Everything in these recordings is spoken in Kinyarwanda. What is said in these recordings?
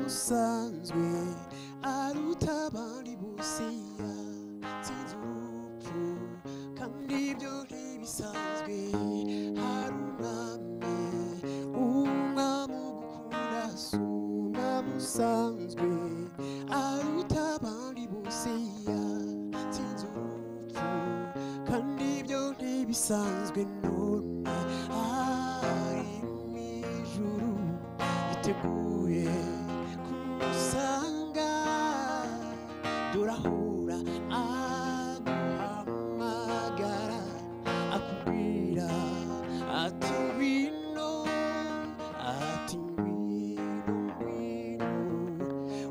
usanzwe ari utabari busiya sinzi urupfu kandi ibyo ntibisanzwe hari umwami umwami ugukunda si umwami usanzwe ari utabari busiya sinzi urupfu kandi ibyo ntibisanzwe none ari mu ijuru yiteguye kumusanga durahura aguhamagara akubwira ati ngwino ati ngwino ngwino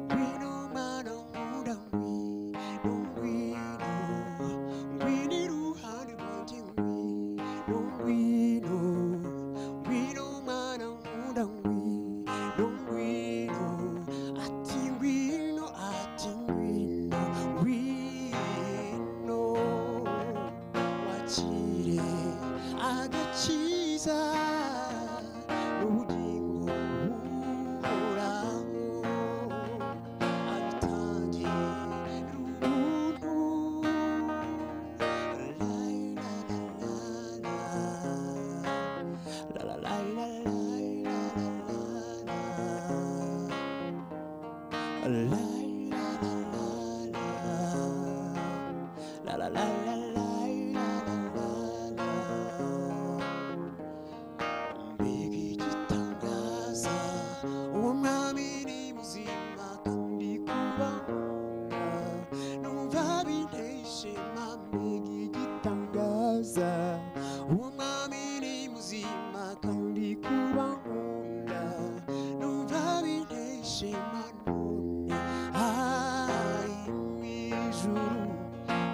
ngwino mana nkunda ngwino ngwino ngwino iruhande rwanjye ngwino ngwino ngwino mana nkunda ngwino ngwino ati ngwino ati ngwino ngwino wakire agakiza n'ubugingo buhoraho mbega igitangaza uwo mwami ni muzima kandi kubanga numva binteye ishema mbega igitangaza uwo mwami ni muzima kandi kubanga numva binteye ishema none hari mu ijuru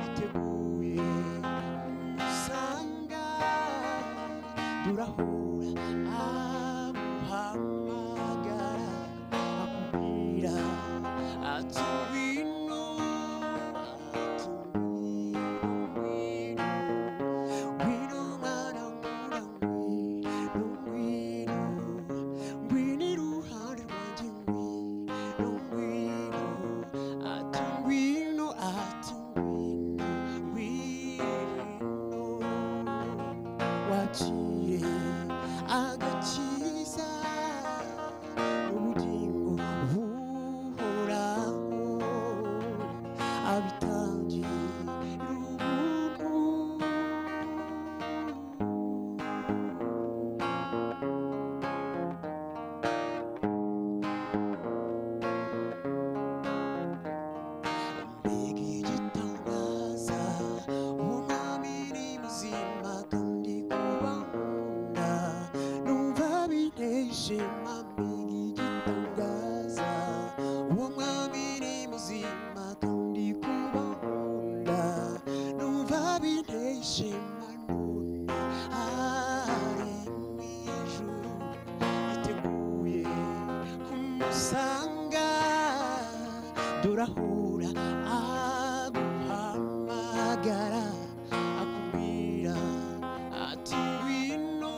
hiteguye umusanga turahura amuhamagara akubwira ati ngwino ati ngwino ngwino mwana nkunda ngwino ngwino ngwino iruhande rwanjye ngwino ngwino ati ngwino ati ngwino ngwino wakire agakiza ubugingo buhoraho abitangiye umuntu mbega igitangaza umwami ni muzima kandi kubakunda numva binteye ishema mbega igitangaza uwo mwami ni muzima kandi kubakunda numva binteye ishema none ari mu ijuru yiteguye kumusanga durahura aguhamagara akubwira ati ngwino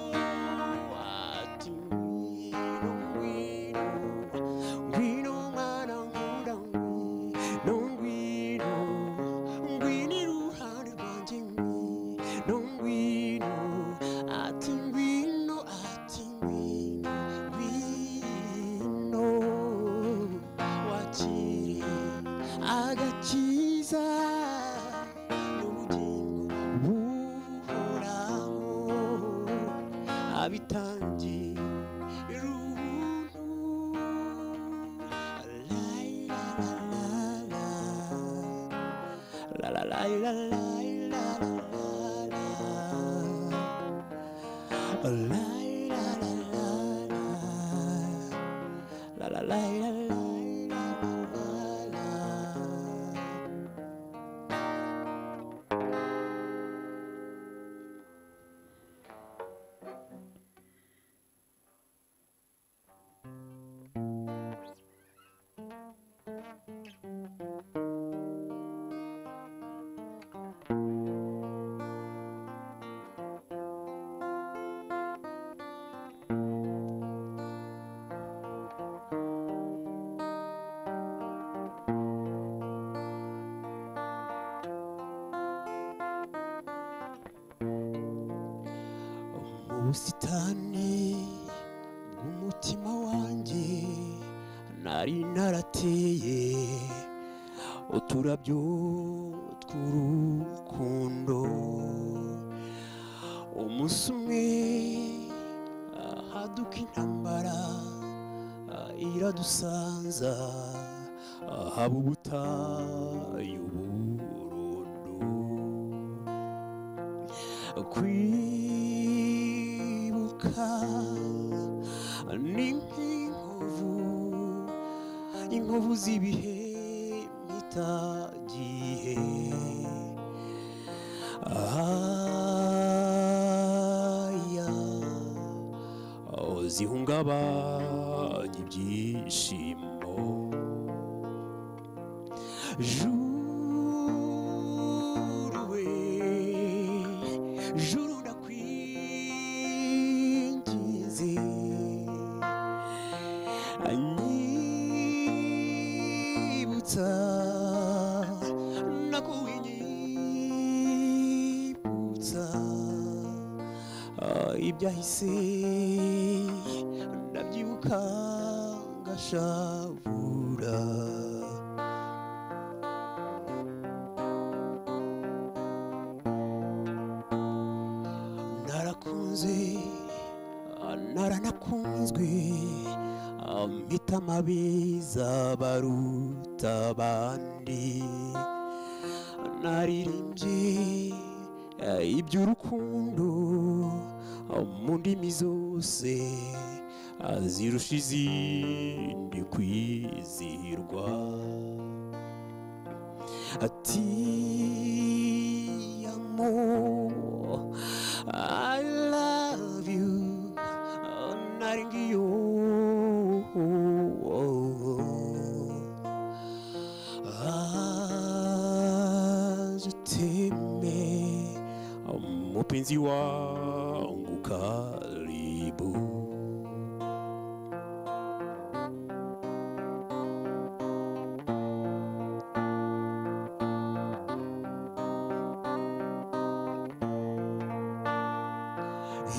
ati ngwino ngwino ngwino mwana nkunda ngwino ngwino ngwino iruhande rwanjye ngwino ngwino ati ngwino ati ngwino ngwino wakire agakiza n'ubugingo buhoraho abitangiye iruntu. Lailalaila. Lailalaila. Lailalaila. La la la la la la la la. ubusitani bw'umutima wanjye nari narateye uturabyo tw'urukundo umunsi umwe haduka intambara ah, iradusanza haba ubutayu burundu kwibuka ni nk'inkovu inkovu z'ibihe bitagiye aya oh, zihungabanya ibyishimo juru we juru ndakwinginze anyibutsa nakuwinyibutsa Ah, ibyahise ndabyibuka ngashavura narakunze ah, naranakunzwe ah, mpita amabiza baruta abandi naririmbye ah, iby'urukundo ah, mu ndimi zose ah, zirusha izindi kwizihirwa ati amo I love you oh, nari ngiyo aje uteme mupenzi wangu karibu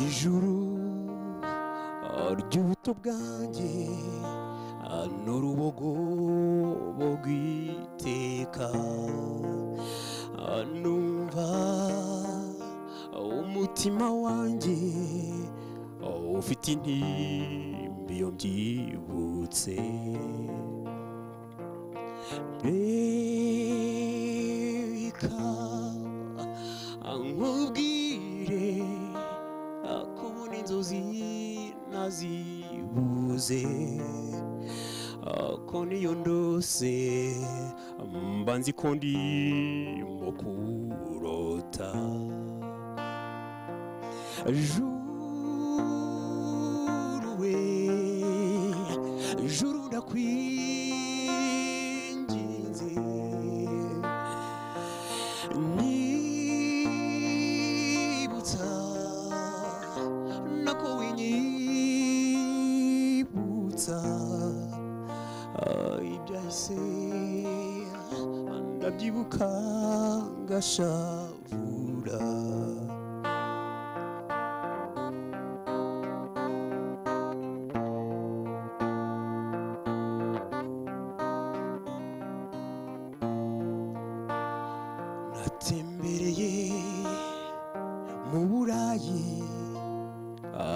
ijuru ah, ry'ubuto bwanjye ah, ni urubogobo rw'iteka Ah, numva ah, umutima wanjye ah, ufite intimba iyo mbyibutse reka nkubwire ah, kubona inzozi nazibuze Ah, ko niyo ndose mba nzi ko ndimo kurota juru we juru ndakwinginze Nibutsa nako winyibutsa Ah, ibyahise ndabyibuka ngashavura natembereye mu burayi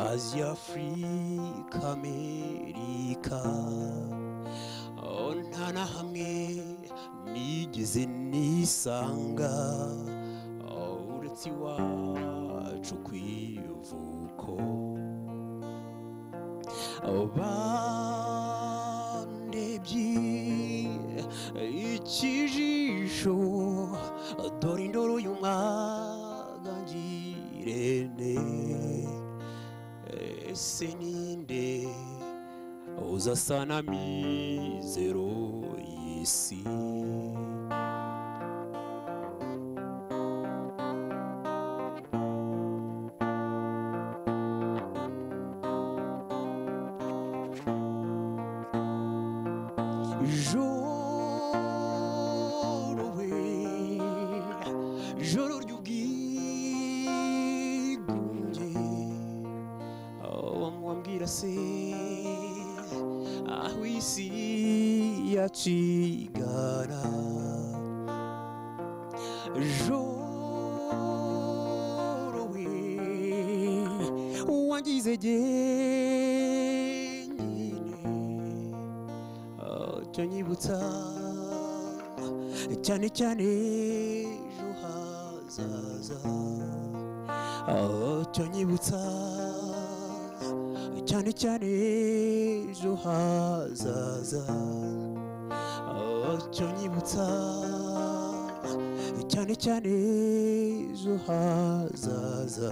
aziya afurika amerika Oh, nta na hamwe nigeze nisanga Oh, uretse iwacu ku ivuko bandebye ikijisho dore indoro y'umwaga ngirente ese ninde uzasa na mizero y'isi joro we joro ry'ubwigunge legacy. Ah oui, si yachigana. Jorowe wangize jyenyine cyo nyibutsa cyane cyane ejo hazaza cyo nyibutsa cyane cyane ejo hazaza cyo nyibutsa cyane cyane ejo hazaza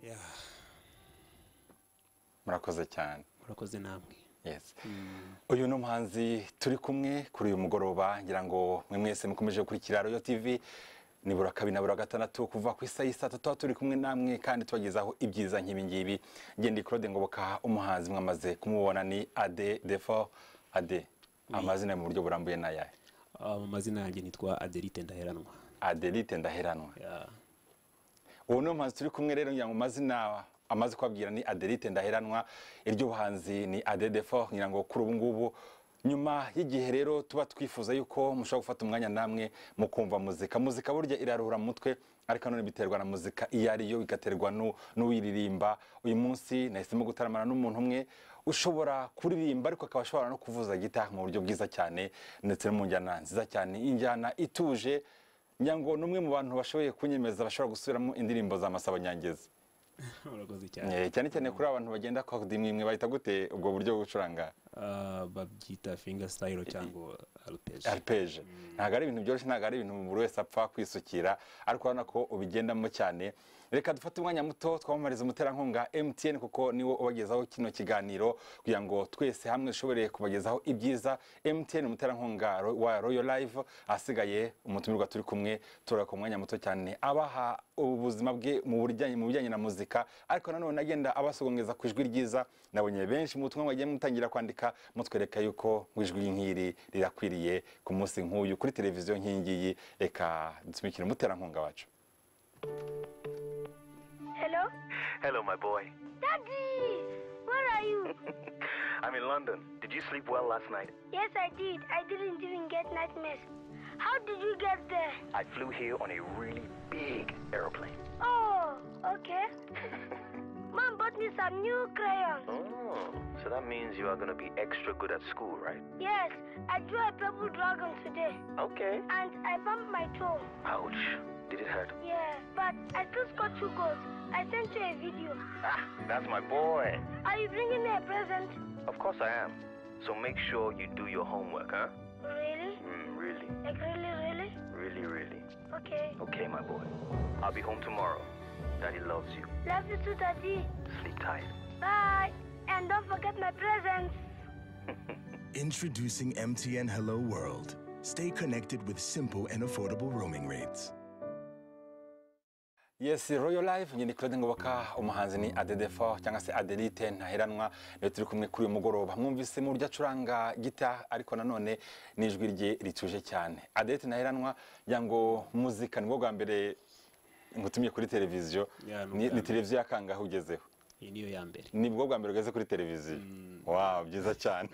Yeah. murakoze cyane murakoze namwe yes uyu ni umuhanzi turi kumwe kuri uyu mugoroba ngira ngo mwe mwese mukomeje gukurikira royo tv nibura kabiri na bura gatandatu kuva ku isaha y'isa tatu tuba turi kumwe namwe kandi tubagezaho ibyiza nk'ibi ngibi ngendi claude ngoboka umuhanzi mwamaze kumubona ni ade defo ade amazina mu buryo burambuye ni ayahe Ah, mu mazina yanjye nitwa adelite ndaheranwa adelite ndaheranwa Yeah. ubu ni umuhanzi turi kumwe rero ngira ngo amazina amaze kubabwira ni adelite ndaheranwa iryo buhanzi ni adedefo ngira ngo kuri ubu ngubu nyuma y'igihe rero tuba twifuza yuko mushobora gufata umwanya namwe mukumva muzika muzika burya iraruhura mu mutwe ariko nanone biterwa na muzika iyo ari yo bigaterwa n'u- n'uwiririmba uyu munsi nahisemo gutaramana n'umuntu umwe ushobora kuririmba ariko akaba ashobora no kuvuza gitari mu buryo bwiza cyane ndetse no mu njyana nziza cyane injyana ituje ngira ngo ni umwe mu bantu bashoboye kunyemeza bashobora gusubiramo indirimbo za masabo nyangezi murakoze cyane Eh, cyane cyane kuri abantu bagenda kodi imwe imwe bahita gute ubwo buryo bwo gucuranga Ah, babyita finger style cyangwa arpeje arpeje ntabwo ari ibintu byoroshye ntabwo ari ibintu buri wese apfa kwisukira ariko urabona ko ubigendamo cyane reka dufate umwanya muto twamamariza umuterankunga mtn kuko niwo ubagezaho kino kiganiro kugira ngo twese hamwe dushobore kubagezaho ibyiza mtn umuterankunga ro- wa royo live ahasigaye umutumirwa turi kumwe turara ku mwanya muto cyane abaha ubuzima bwe mu bijyanye mu bijyanye na muzika ariko nanone agenda abasogongeza ku ijwi ryiza nabonye benshi mu butumwa bagiye mutangira kwandika mutwereka yuko ngo ijwi nk'iri rirakwiriye ku munsi nk'uyu kuri televiziyo nk'iyi ngiyi reka dusumikire umuterankunga wacu Hello? Hello, my boy. Daddy! Where are you? I'm in London. Did you sleep well last night? yes, I did. I didn't even get nightmares. How did you get there? I flew here on a really big aeroplane. Oh, okay. Mom bought me some new crayons. Oh, so that means you are going to be extra good at school, right? Yes, I drew a purple dragon today. Okay. And I bumped my toe. Ouch. Did it hurt? Yeah, but I still scored two goals. I sent you a video. Ah, that's my boy. Are you bringing me a present? Of course I am. So make sure you do your homework, huh? Really? Mm, really, Like, really, really? really, really. Okay. Okay, my boy. I'll be home tomorrow. Daddy loves you. Love you too, Daddy. Sleep tight. Bye. And don't forget my presents. Introducing MTN Hello World. Stay connected with simple and affordable roaming rates. yes royo live nyine claude ngoboka umuhanzi ni adedefo cyangwa se adelite ntaheranwa niyo turi kumwe kuri uyu mugoroba mwumvise mu buryo acuranga gita ariko nanone n'ijwi rye rituje cyane adelite ntaheranwa ngira ngo muzika nibwo bwa mbere ngutumye kuri televiziyo Yeah, ni ni ubwa ni mbere. televiziyo ya kangahe ugezeho iyi niyo ya mbere nibwo bwa mbere ugeze kuri televiziyo wawu byiza cyane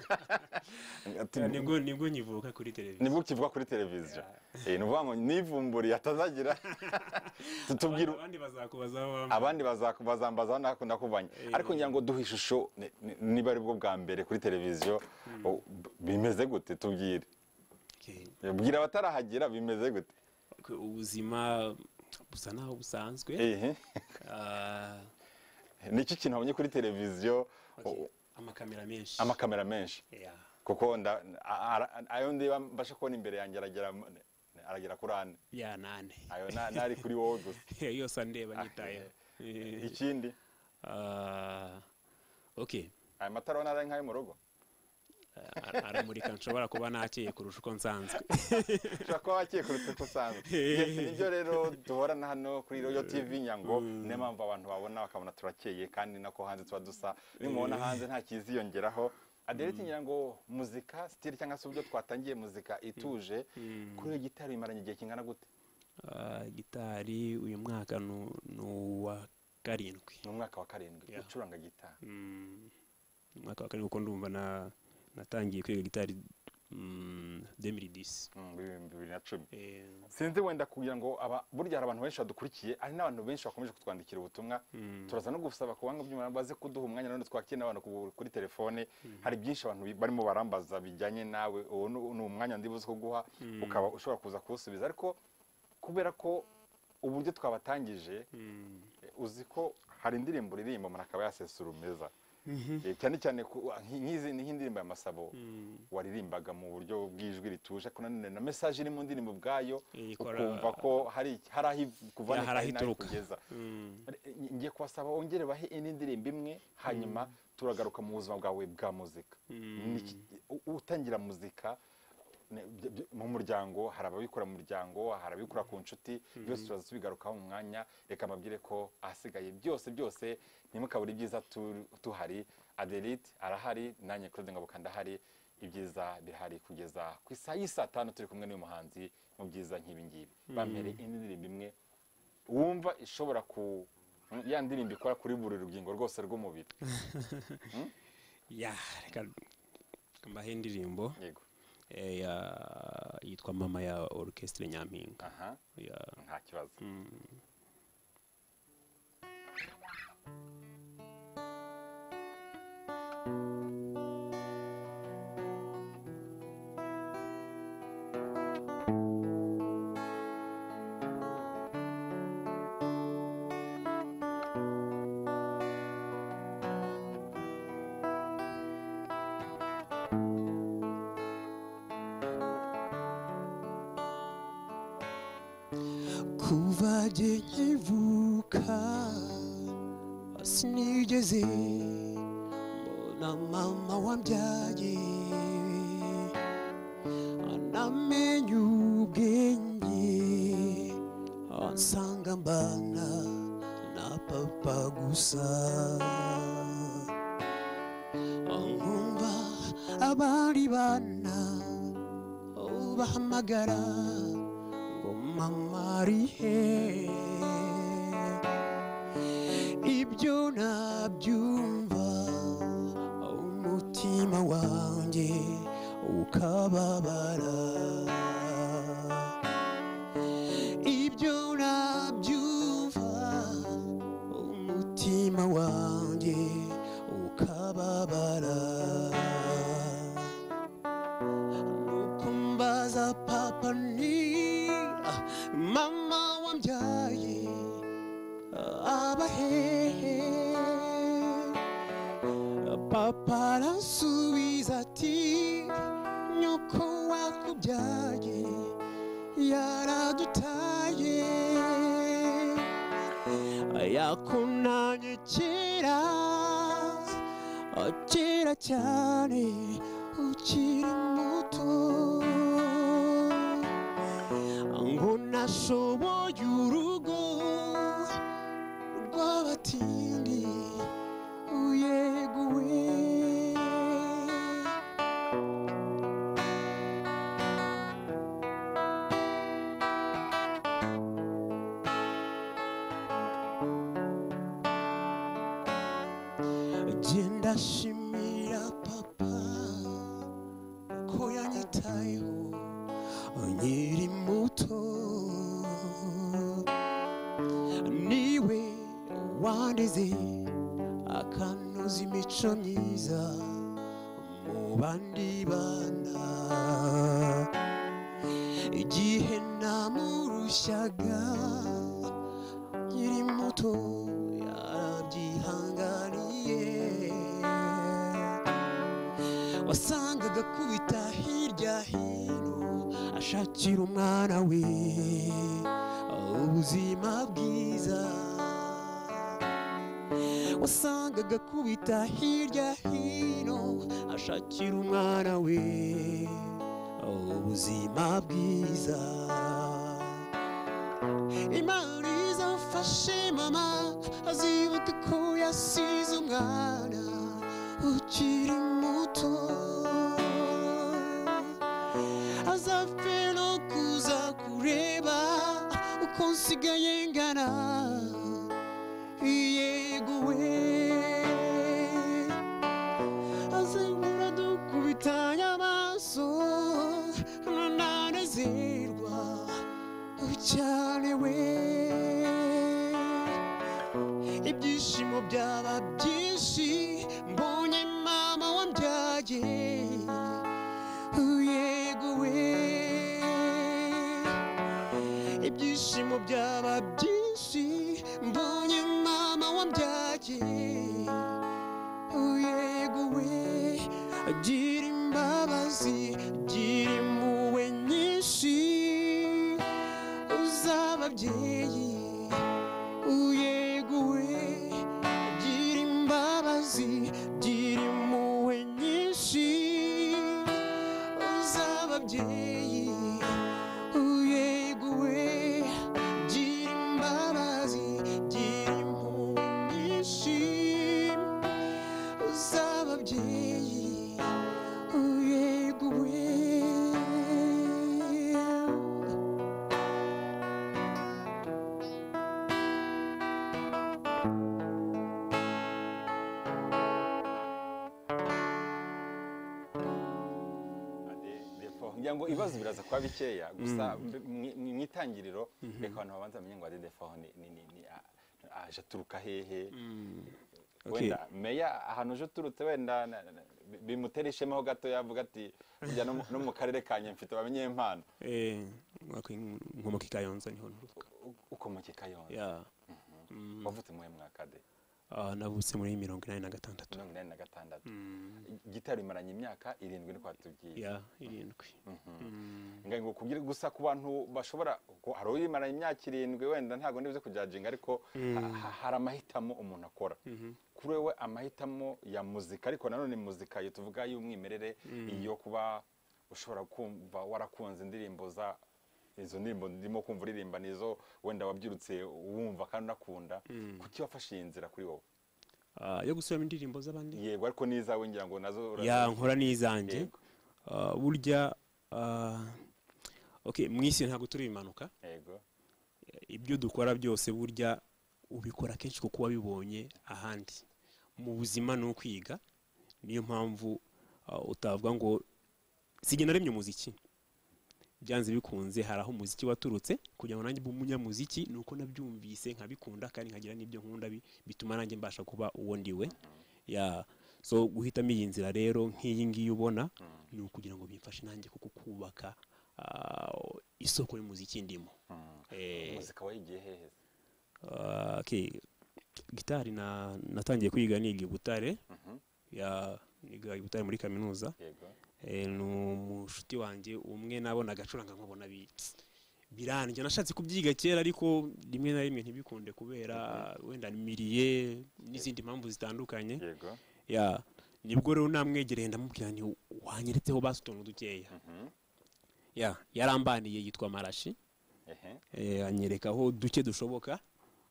nibwo nibwo nyivuka kuri televiziyo nibwo ukivuga kuri televiziyo Eh, ni ukuvuga ngo nivumburiye atazagira tutubwira abandi bazakubazaho wambaye abandi bazaku- bazambazaho nako nakuvanye ariko ngira ngo duhe ishusho ni- ni- niba ari bwo bwa mbere kuri televiziyo o- b- bimeze gute tubwire Okay. bwira abatarahagera bimeze gute Ku- ubuzima busa naho busanzwe Ehe. Ah, nicyo kintu wabonye kuri televiziyo o- amakamera menshi amakamera menshi Yeah. kuko nda- a- ara- ayo ndiba mbasha kubona imbere yanjye aragera mu- aragera kuri ane ya nane ayo na- n'ari kuri wowe gusa yose andeba nyitayeho Eh, ikindi ah, okay aya matara ubona ari nk'ayo mu rugo a- aramurika nshobora kuba nakeye kurusha uko nsanzwe ushobora kuba wakeye kuruta uko usanzwe Yes, nibyo rero duhorana hano kuri royo tv nyango niyo mpamvu abantu babona bakabona turakeye kandi nako hanze tuba dusa nimubona hanze nta kiziyongeraho adereti nyirango muzika sitiri cyangwa se uburyo twatangiye muzika ituje kuri iyo gitari bimaranye igihe kingana gute Ah, gitari uyu mwaka nu- ni uwa karindwi ni umwaka wa karindwi Yeah. ucuranga gitari Mm, ni umwaka wa karindwi kuko ndumva na- natangiye kwiga gitari mm, 2010 Mm, muri bibiri bibiri na cumi Eh, sinzi wenda kugira ngo aba- burya hari abantu benshi badukurikiye hari n'abantu benshi bakomeje kutwandikira ubutumwa turaza no gusaba ku banga by'umuntu baze kuduha umwanya none twakira n'abantu ku- kuri telefone hari byinshi abantu bi- barimo barambaza bijyanye nawe uwo ni ni umwanya ndi buze kuguha ukaba ushobora kuza kuwusubiza ariko kubera ko uburyo twabatangije mm, eh, uzi ko hari indirimbo uririmba umuntu akaba yasesura umeza Eh, cyane cyane ku- nk- nk'izi ni nk'indirimbo ya masabo mm. waririmbaga mu buryo bw'ijwi rituje ariko nanone na mesaje iri mu ndirimbo ubwayo Ikora- ukumva ko hari hari aho iv- kuva Ya, hari aho hari n'aho ituruka. ikugeza Mm. Nge- ngiye kubasaba wongere bahe indi ndirimbo imwe hanyuma turagaruka mu buzima bwawe bwa muzika Niki- u- utangira muzika ne- byo- byo- mu muryango hari ababikora mu muryango hari ababikora ku nshuti byose turaza tubigarukaho mu mwanya reka mbabwire ko ahasigaye byose byose ntimukabure ibyiza tu- tuhari aderite arahari nanjye claude ngabuka ndahari ibyiza bihari kugeza ku isaha y'isaa tanu turi kumwe n'uyu muhanzi mu byiza nk'ibi ngibi bampere indi ndirimbo imwe wumva ishobora ku ya ndirimbo ikora kuri buri rugingo rwose rw'umubiri ya reka mbahe indirimbo yego eh, ya- yitwa mama ya orchestre nyampinga aha Ya- nta kibazo kuva igihe nkivuka sinigeze mbona mama wambyaye anamenye ubwenge ansanga mbana na papa gusa nkumva abandi bana bahamagara ngo mama ari he ibyo nabyumva umutima wanjye ukababara ibyo nabyumva umutima wanjye ukababara nukumbaza papa ni mama wambyaye abahehe papa arasubiza ati nyoko wakubyaye yaradutaye yakunanye kera kera cyane ukiri muto ngo nashoboye urugo rw'abatindi uyeguwe genda shimira papa ko yanyitayeho nkiri muto niwe wandeze akanoza imico myiza mu bandi bana igihe namurushaga nkiri muto yarabyihanganiye wasangaga akubita hirya hino ashakira umwana we ubuzima bwiza wasangaga akubita hirya hino ashakira umwana we ubuzima bwiza imana izamfashe mama azibuka ko yasize umwana ukiri muto azapfe no kuza kureba uko nsigaye ngana yeguwe azengura dukubitanye amaso nananezerwa cyane we ibyishimo byaba byinshi mbonye mama wambyaye yeguwe ibyishimo byaba byinshi mbonye mama wambyaye yeguwe gira imbabazi gira impuhwe nyinshi uzababyeyi uyeguwe gira imbabazi gira impuhwe nyinshi uzababyeyi uyeguwe gira imbabazi gira impuhwe nyinshi uzababyeyi uyeguwe ngira ngo ibibazo biraza kuba bikeya gusa mbe- mwi- mwi- mu itangiriro reka abantu babanza bamenye ngo adedefo ni ni- ni- ni- a- aje aturuka hehe wenda meya ahantu uje uturutse wenda na- na- na- bi- bimutera ishema ho gato yavuga ati burya no mu- no mu karere kanjye mfite bamenye impano Eh, wakwin- nkomoka i Kayonza niho nturuka U- ukomoke kayonza ya wavutse muhe mwaka de Ah, navutse muri mirongo inani na gatandatu mirongo inani na gatandatu gitari imaranye imyaka irindwi niko watubwiye ya irindwi Ngira ngo kubwira gusa ku bantu bashobora ku- hari uyimaranye imyaka irindwi wenda ntabwo nibuze kujajinga ariko ha- ha- hari amahitamo umuntu akora kuri wowe amahitamo ya muzika ariko nanone muzika iyo tuvuga y'umwimerere iyo kuba ushobora kumva warakunze indirimbo za izo ndirimbo ndimo kumva uririmba nizo wenda wabyirutse wumva kandi unakunda kuki wafashe iyi nzira kuri wowe Ah, yo gusubiramo indirimbo z'abandi yego ariko n'izawe ngira ngo nazo urazi- ya nkora n'izanjye Yego. Ah, burya ah, okay, mu isi ntabwo turi impanuka yego ibyo dukora byose burya ubikora kenshi kuko wabibonye ahandi mu buzima ni ukwiga niyo mpamvu ah, utavuga ngo sigena naremye umuziki byanze bikunze hari aho umuziki waturutse kugira ngo nanjye mbe umunyamuziki ni uko nabyumvise nkabikunda kandi nkagira n'ibyo nkunda bi- bituma nanjye mbasha kuba uwo ndiwe ya so guhitamo iyi nzira rero nk'iyi ngiyi ubona ni ukugira ngo bimfashe nanjye kuko kubaka ah, isoko y'umuziki ndimo Eh, muzika wayigiye hehe se? Ah, okay. gitari na natangiye kwiga niga i Butare ya niga i Butare muri kaminuza yego Eh, ni umushuti wanjye umwe nabona agacuranga nkabona bi- biranjye nashatse kubyiga kera ariko rimwe na rimwe ntibikunde kubera wenda miriye n'izindi mpamvu zitandukanye yego ya nibwo rero namwegereye ndamubwira nti wanyeretseho basi utuntu dukeya ya yarambaniye yitwa marashi ehe eh, anyereka aho duke dushoboka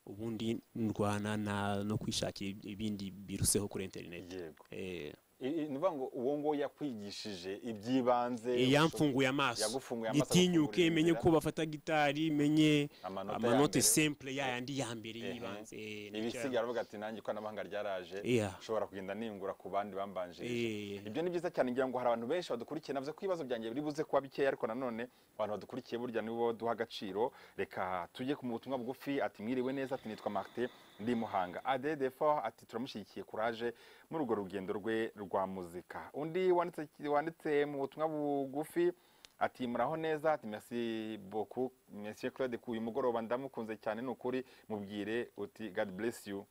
ubundi ndwana na no kwishakira ib- ibindi biruseho kuri interineti yego eh, I- i- ni ukuvuga ngo uwo nguwo yakwigishije iby'ibanze eh, ushobo- yamfunguye amaso yagufunguye amaso gitinyuke agufungurira menye inzira. ko bafata gitari menye Amanota ya amanote mbere. simple yayandi ya mbere Ehe. yibanze eh, nicyo- ibisigaye aravuga ati nanjye ikoranabuhanga ryaraje Iya. nshobora kugenda ningura ku bandi bambanjirije Eh. ibyo ni byiza cyane ngira ngo hari abantu benshi badukurikiye navuze ko ibibazo byanjye biri buze kuba bikeya ariko nanone abantu badukurikiye burya nibo duha agaciro reka tujye ku butumwa bugufi ati mwiriwe neza ati nitwa marite ndi i muhanga adedefo ati turamushyigikiye kuraje muri urwo rugendo rwe rwa muzika undi wanditse wanditse mu butumwa bugufi ati muraho neza ati merci beaucoup monsieur Claude ku uyu mugoroba ndamukunze cyane ni ukuri mubwire uti God bless you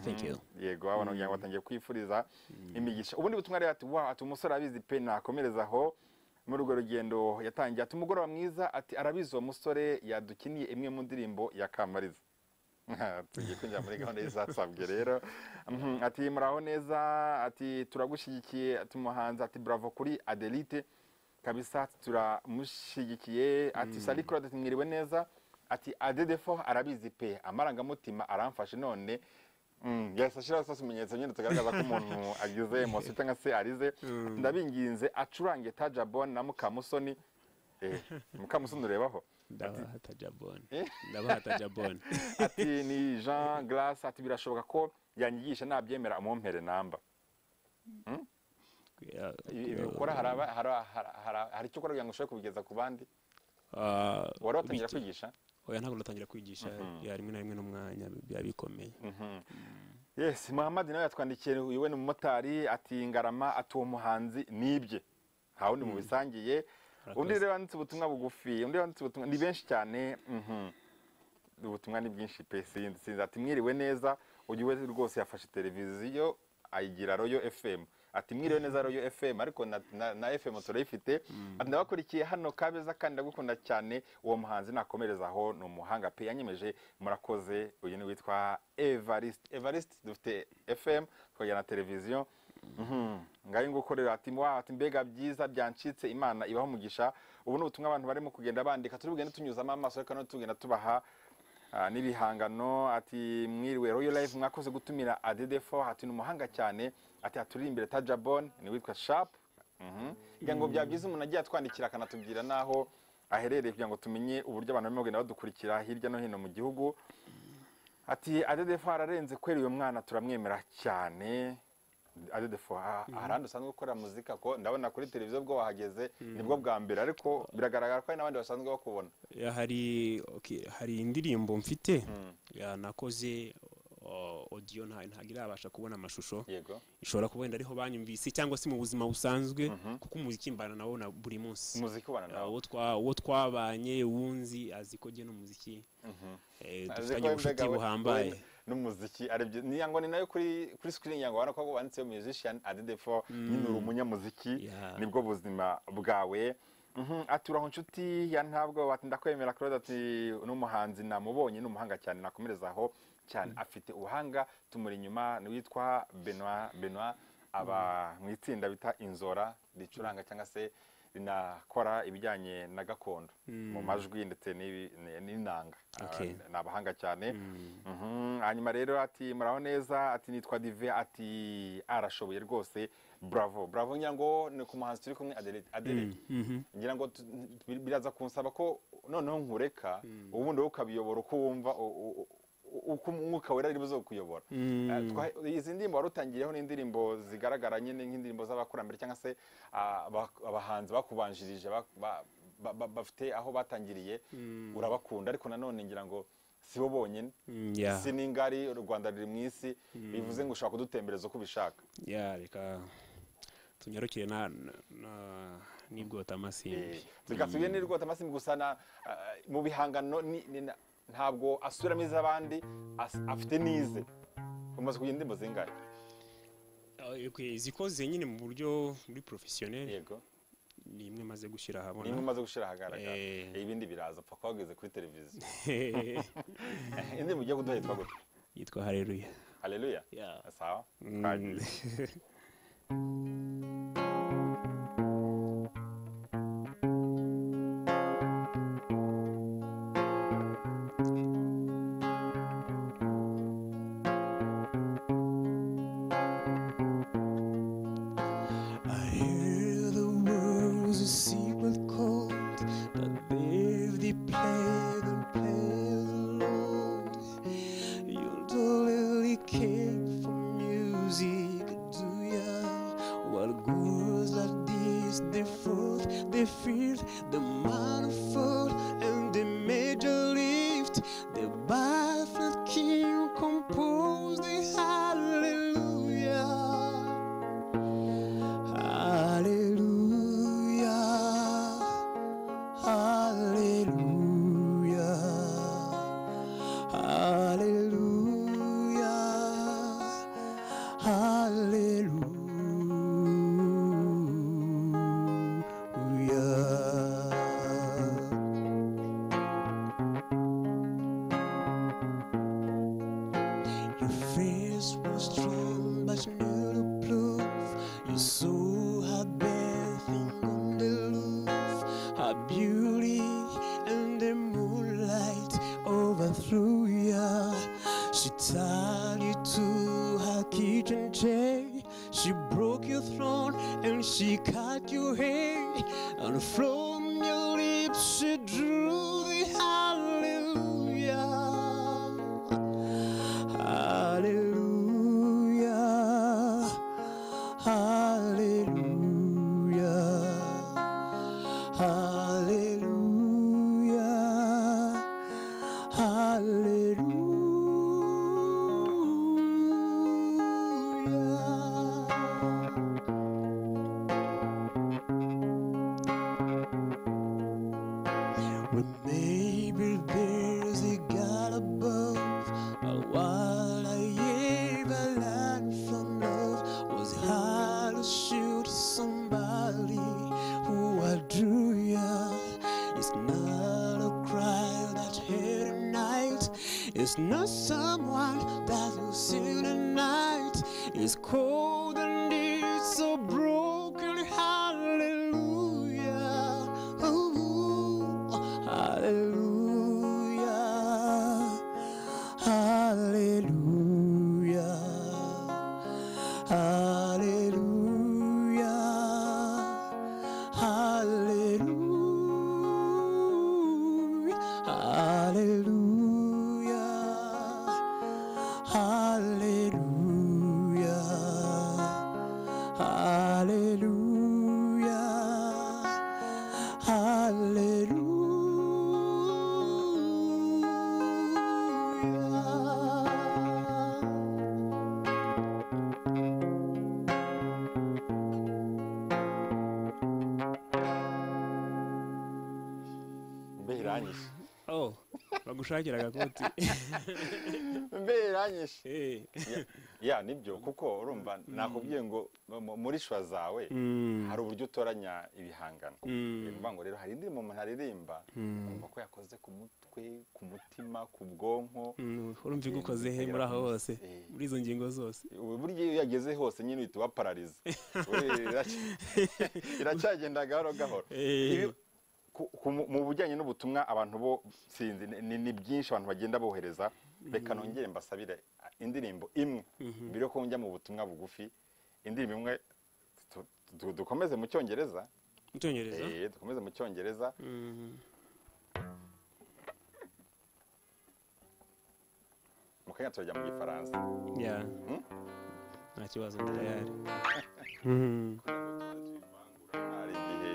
Thank you. yego abantu kugira ngo batangiye kwifuriza imigisha ubundi butumwa rero ati wa ati umusore arabizi pe nakomereza aho muri urwo rugendo yatangiye ati umugoroba mwiza ati arabizi uwo musore yadukiniye imwe mu ndirimbo ya Kamariza tugiye kwinjira muri gahunda y'izasabwe rero Mhm, ati muraho neza ati turagushyigikiye ati umuhanzi ati bravo kuri adelite kabisa ati, turamushyigikiye ati sarikura ati mwiriwe neza ati adedefo arabizi pe amarangamutima aramfashe none Mm, yahise ashyiraho sasa ikimenyetso nyine tugaragaza ko umuntu agize emosi cyangwa se arize ndabinginze acurange tajabon na mukamusoni Eh, mukamusoni urebaho ndabaha tajabone ndabaha tajabone ati ni jean grace ati birashoboka ko yanyigisha nabyemera umumpere namba ibi ukora haraba- hara- hara- hara- hari icyo ukora kugira ngo ushobore kubigeza ku bandi Ah, wari watangira bike- kwigisha oya ntabwo natangira kwigisha ya rimwe na rimwe n'umwanya biba bikomeye yes muhammad nawe yatwandikiye uyu we ni umumotari ati ngarama ati uwo muhanzi nibye nta wundi mubisangiye undi rero wanditse ubutumwa bugufi undi wanditse ubutumwa ni benshi cyane mhm. ubutumwa ni bwinshi pe sinzi sinzi ati mwiriwe neza uyu we rwose yafashe televiziyo ayigira royo fm ati mwiriwe neza royo fm ariko na, na, na fm turayifite ati ndabakurikiye hano kabeza kandi ndagukunda cyane uwo muhanzi nakomereza aho ni umuhanga pe yanyemeje murakoze uyu ni witwa evariste evariste dufite fm tukagira na televiziyo Mhm. ngayo nguko rero ati wa ati mbega byiza byancitse imana ibaho umugisha ubu ni ubutumwa abantu barimo kugenda bandika turi bugende tunyuzamo amaso ariko nanone tugenda tubaha Ah, n'ibihangano ati mwiriwe royal life mwakoze gutumira adedefo ati ni umuhanga cyane ati aturi imbere tajabon ni witwa sharp Mhm. kugira ngo byaba byiza umuntu agiye atwandikira akanatubwira n'aho aherereye kugira ngo tumenye uburyo abantu barimo kugenda badukurikira hirya no hino mu gihugu ati adedefo ararenze kwera uyu mwana turamwemera cyane adedefo ah, ahandi usanzwe ukora muzika ko ndabona kuri televiziyo bwo wahageze nibwo bwa mbere ariko biragaragara ko hari n'abandi basanzwe bakubona Ya, hari okay, hari indirimbo mfite ya, nakoze o- audio nta- ntabwo irabasha kubona amashusho yego ishobora kuba wenda ariho banyumvise cyangwa se mu buzima busanzwe kuko umuziki mbana nawo na buri munsi umuziki ubana Ya, nawe uwo twa- uwo twabanye wunzi azi ko jye n'umuziki eh, Azi dufitanye ko ubucuti mbega we- buhambaye we n'umuziki aribyo niya ngo ni nayo kuri kuri screen yango ubona ko wanditseho musician adedefo nyine uri umunyamuziki Yeah. nibwo buzima bwawe Mhm, ati uraho nshuti ya ntabwo ati ndakwemera claude ati n'umuhanzi namubonye ni umuhanga cyane nakomereza aho cyane afite ubuhanga tumuri inyuma ni witwa benoit benoit aba mu itsinda bita inzora ricuranga cyangwa se rinakora ibijyanye na gakondo mu majwi ndetse n'ibi- ni- n'inanga Okay. Ah, ni abahanga cyane Mhm, hanyuma rero ati muraho neza ati nitwa dive ati arashoboye rwose bravo bravo ngira ngo ni ku muhanzi turi kumwe Adele- Adele ngira ngo tu- bi- biraza kunsaba ko noneho nkureka ubundi wowe ukabiyobora uko wumva u- u- u- uko umwuka wera ari buzo kuyobora izi ndirimbo wari utangiyeho n'indirimbo zigaragara nyine nk'indirimbo z'abakurambere cyangwa se ah, abak- abahanzi bakubanjirije bak- ba- ba- ba- bafite aho batangiriye urabakunda ariko nanone ngira ngo si bo bonyine Mm, yeah. si n'ingari u rwanda ruri mu isi bivuze ngo ushobora kudutembereza uko ubishaka ya reka tunyarukire na na- na- n'ibwota amasimbi reka tugende ni rwose amasimbi gusa na- ah, mu bihangano ni- ni na- ntabwo asuramo iz'abandi as- afite n'ize umaze kugira indirimbo zingahe Okay, zikoze nyine mu buryo muri professionnel yego ni imwe maze gushyira nimwe ahabona umaze gushyira ahagaragara Eh. ibindi biraza pfa wageze kuri televiziyo indirimbo ugiye kuduha yitwa gute yitwa haleluya haleluya Yeah. sawa Mm. Twagiye. I hear the world's a sea with cold, but there they play the play the Lord. You don't really care for music, do ya? What good strong, but you know the proof. Your soul had been thing on the roof. Her beauty and the moonlight overthrew ya. She tied you to her kitchen chair. She broke your throne and she cut your hair. And from your lips she drew the hallelujah. Hallelujah. Hallelujah. Hallelujah. Hallelujah. Well, maybe there's a God above. But what I ever learned from love was how to shoot somebody who I drew ya. It's not a cry that hit a night. It's not someone that will sing the night. It's cold and it's so broken. Hallelujah. Ooh, hallelujah. Hallelujah. Hallelujah. Hallelujah. Hallelujah. Hallelujah. Hallelujah. Hallelujah. mbe iranyishe oh bagushakira agakoti mbe iranyishe Eh, ya nibyo kuko urumva nakubwiye ngo mu- muri shwa zawe hari uburyo utoranya ibihangano ni ukuvuga ngo rero hari indirimbo umuntu aririmba wumva ko yakoze ku mutwe ku mutima ku bwonko mm, urumva iyo ugukoze he muri aho hose Eh. muri izo ngingo zose ubu buryo iyo yageze hose nyine uhita ubaparariza Uri- iraca- iracyagenda gahoro gahoro Eh. Ibi- ku- ku- mu bijyanye n'ubutumwa abantu bo sinzi ni- ni ni byinshi abantu bagenda bohereza reka nongere mbasabire ah, indirimbo imwe mbere yo ko njya mu butumwa bugufi indirimbo imwe tu- tu- dukomeze mu cyongereza mu cyongereza Eh, dukomeze mu cyongereza mu kanya turajya mu gifaransa ya nta kibazo ndi tayari hari igihe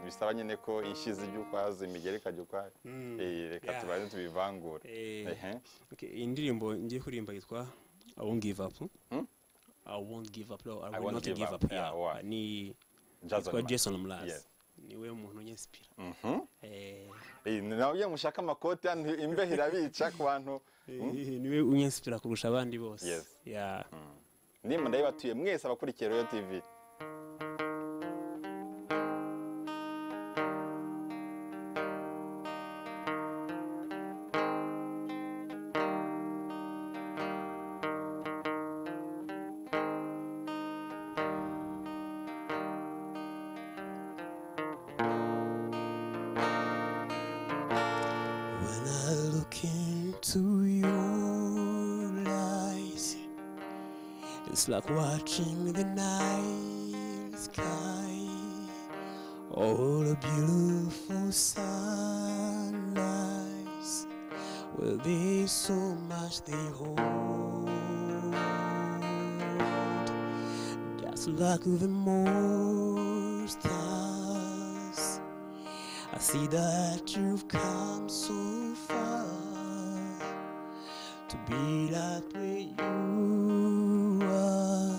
bisaba nyine ko inshizi z'iby'ukwazo imigeri ikajya ukwayo Eh, reka Yeah. tubanze tubivangure Eh. Ehe. Okay, iyi ndirimbo ngiye kuririmba yitwa i won't give up Hmm? i won't give up no, i I will won't not give give up. up Yeah, yeah. wa- ni Jason yitwa Ma- jason mraz Yes. niwe muntu nyesipira Mhm. Eh, Eh, ni nawe iyo mushaka amakoti hano imbeho irabica ku bantu eh, niwe unyesipira kurusha abandi bose Yes. Yeah. nimba ndabibatuye mwese abakurikiye royo tv When I look into your eyes, it's like watching the night sky or a beautiful sunrise. Well, there's so much they hold, just like the most stars. I see that you've come so far to be like where you are.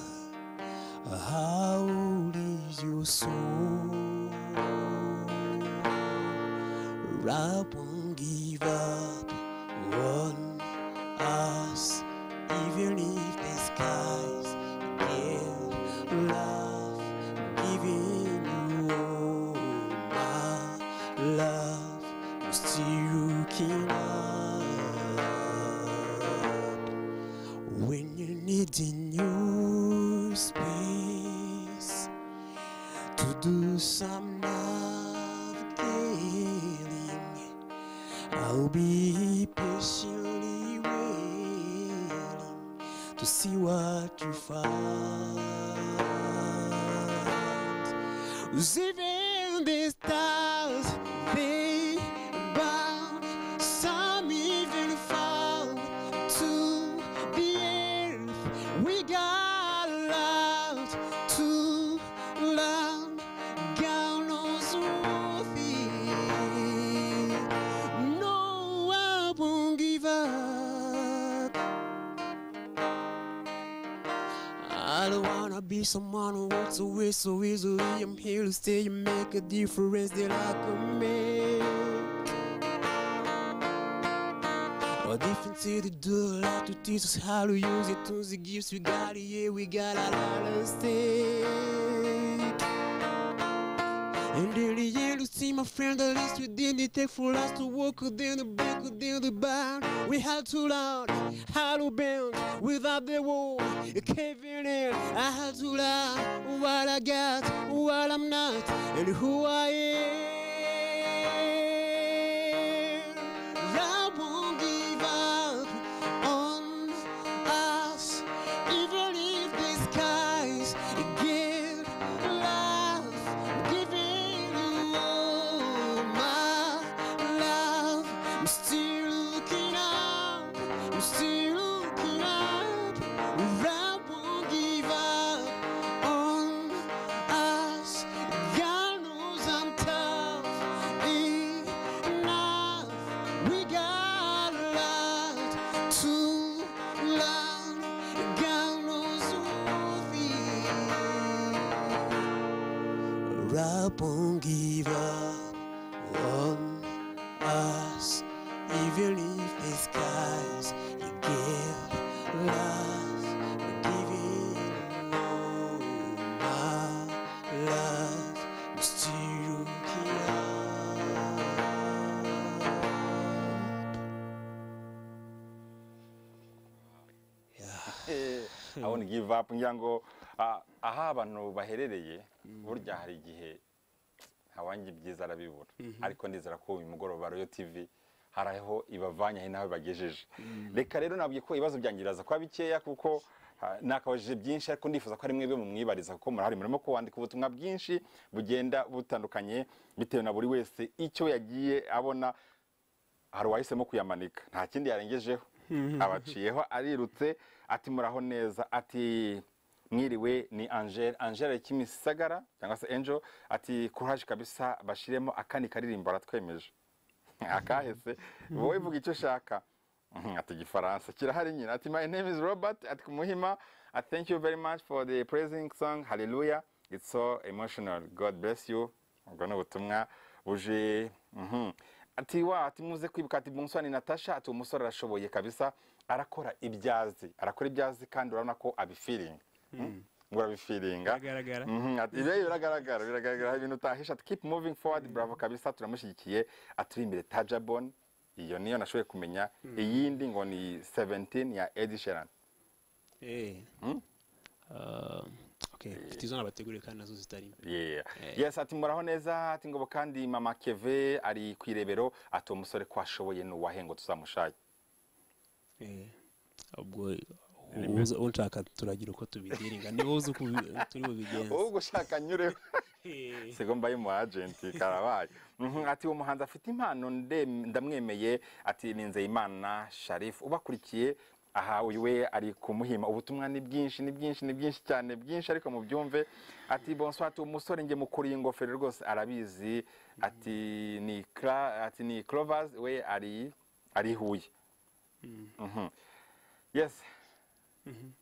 How old is your soul? I won't give up on us, even if the skies get rough. Giving you all my love, I'm still looking up when you needing your space to do some navigating. I'll be patiently waiting to see what you find. 'Cause even the stars they bound, some even fall to the earth. We got allowed to learn. God knows worthy. No, I won't give up. I don't wanna be someone who walks away so easily. I'm here to stay and make a difference that I can make. A difference to do, a lot to teach us how to use it. Tools, the gifts we got, yeah, we got a lot of stake. And in the end, you see, my friend, the least we didn't take for us to walk within the break within the bound. We had to learn how to bend without the wall caving in. I had to learn what I got, what I'm not, and who I am. I won't give up on us, even if the skies get rough. Giving you all my love. I'm still looking up. I'm still looking up. I won't give up on us. God knows I'm tough enough. We got a lot to learn. God knows worthy. I won't give up on us, even if the skies give love, giving all my love, I'm still looking up. abona give up ngira ngo ah, aho abantu baherereye burya hari igihe ntawanjye ibyiza arabibura ariko nizera ko uyu mugoroba royo tivi hari aho ibavanye hari n'aho ibagejeje reka rero nabwiye ko ibibazo byanjye biraza kuba bikeya kuko ah, nakabajije byinshi ariko ndifuza ko ari mwebwe mumwibariza kuko murahari murimo kuwandika ubutumwa bwinshi bugenda butandukanye bitewe na buri wese icyo yagiye abona hari uwahisemo kuyamanika nta kindi yarengejeho abaciyeho arirutse ati muraho neza ati mwiriwe ni angel angel kimisagara cyangwa se angel ati kuraje kabisa bashiremo akandi karirimbo aratwemeje akahese wowe vuga icyo ushaka Mhm, ati igifaransa kirahari nyine ati my name is robert ati kumuhima ati thank you very much for the praising song hallelujah it's so emotional god bless you ubwo ni ubutumwa buje mhm. ati wa ati muze kwibuka ati bonsoir ni natasha ati umusore arashoboye kabisa arakora ibyazi arakora ibyazi kandi urabona ko abifiringa ngo urabifiringa Biragaragara. Mhm, ati, ibyo biragaragara biragaragara hari ibintu utahisha ati keep moving forward bravo kabisa turamushyigikiye aturi imbere tajabon iyo niyo nashoboye kumenya iyindi ngo ni 17 ya Ed Sheeran Eh. Ah, okay, mfite izo nabateguriye kandi nazo zitarimo Yeah. yes ati muraho neza ati ngo kandi mama keve ari ku irebero ati uwo musore ko ashoboye n'uwahengo tuzamushake Eh, ubwo uza- unshaka turagira uko tubidiringa ni wowe uzi uko ubi- turi bubigenze ubwo ushaka nyureho Eh, sego mbaye mu agenti karabaye Mhm, ati uwo muhanzi afite impano nde- ndamwemeye ati ni nzeyimana sharif ubakurikiye aha uyu we ari kumuhima ubutumwa ni bwinshi ni bwinshi ni bwinshi cyane bwinshi ariko mubyumve ati bonsoir ati umusore nge mukuru ingofero rwose arabizi ati ni Cla- ati ni clovers we ari ari i huye Mhm. yes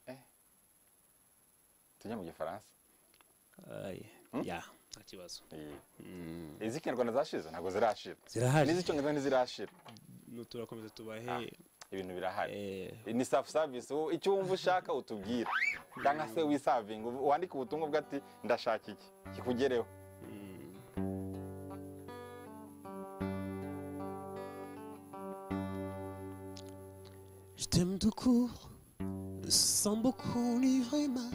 Eh. tujya mu gifaransa aye, ya nta kibazo Iyi. iz'ikinyarwanda zashize ntabwo zirashira Zirahari. n'iz'icyongereza ntizirashira turakomeza tubahe ibintu birahari eh, ni safu savisi ubu icyo wumva ushaka utubwira cyangwa se wisavinga ubu- wandike ubutumwa bwe ati ndashaka iki kikugereho Je t'aime tout court, sans beaucoup ni vraiment,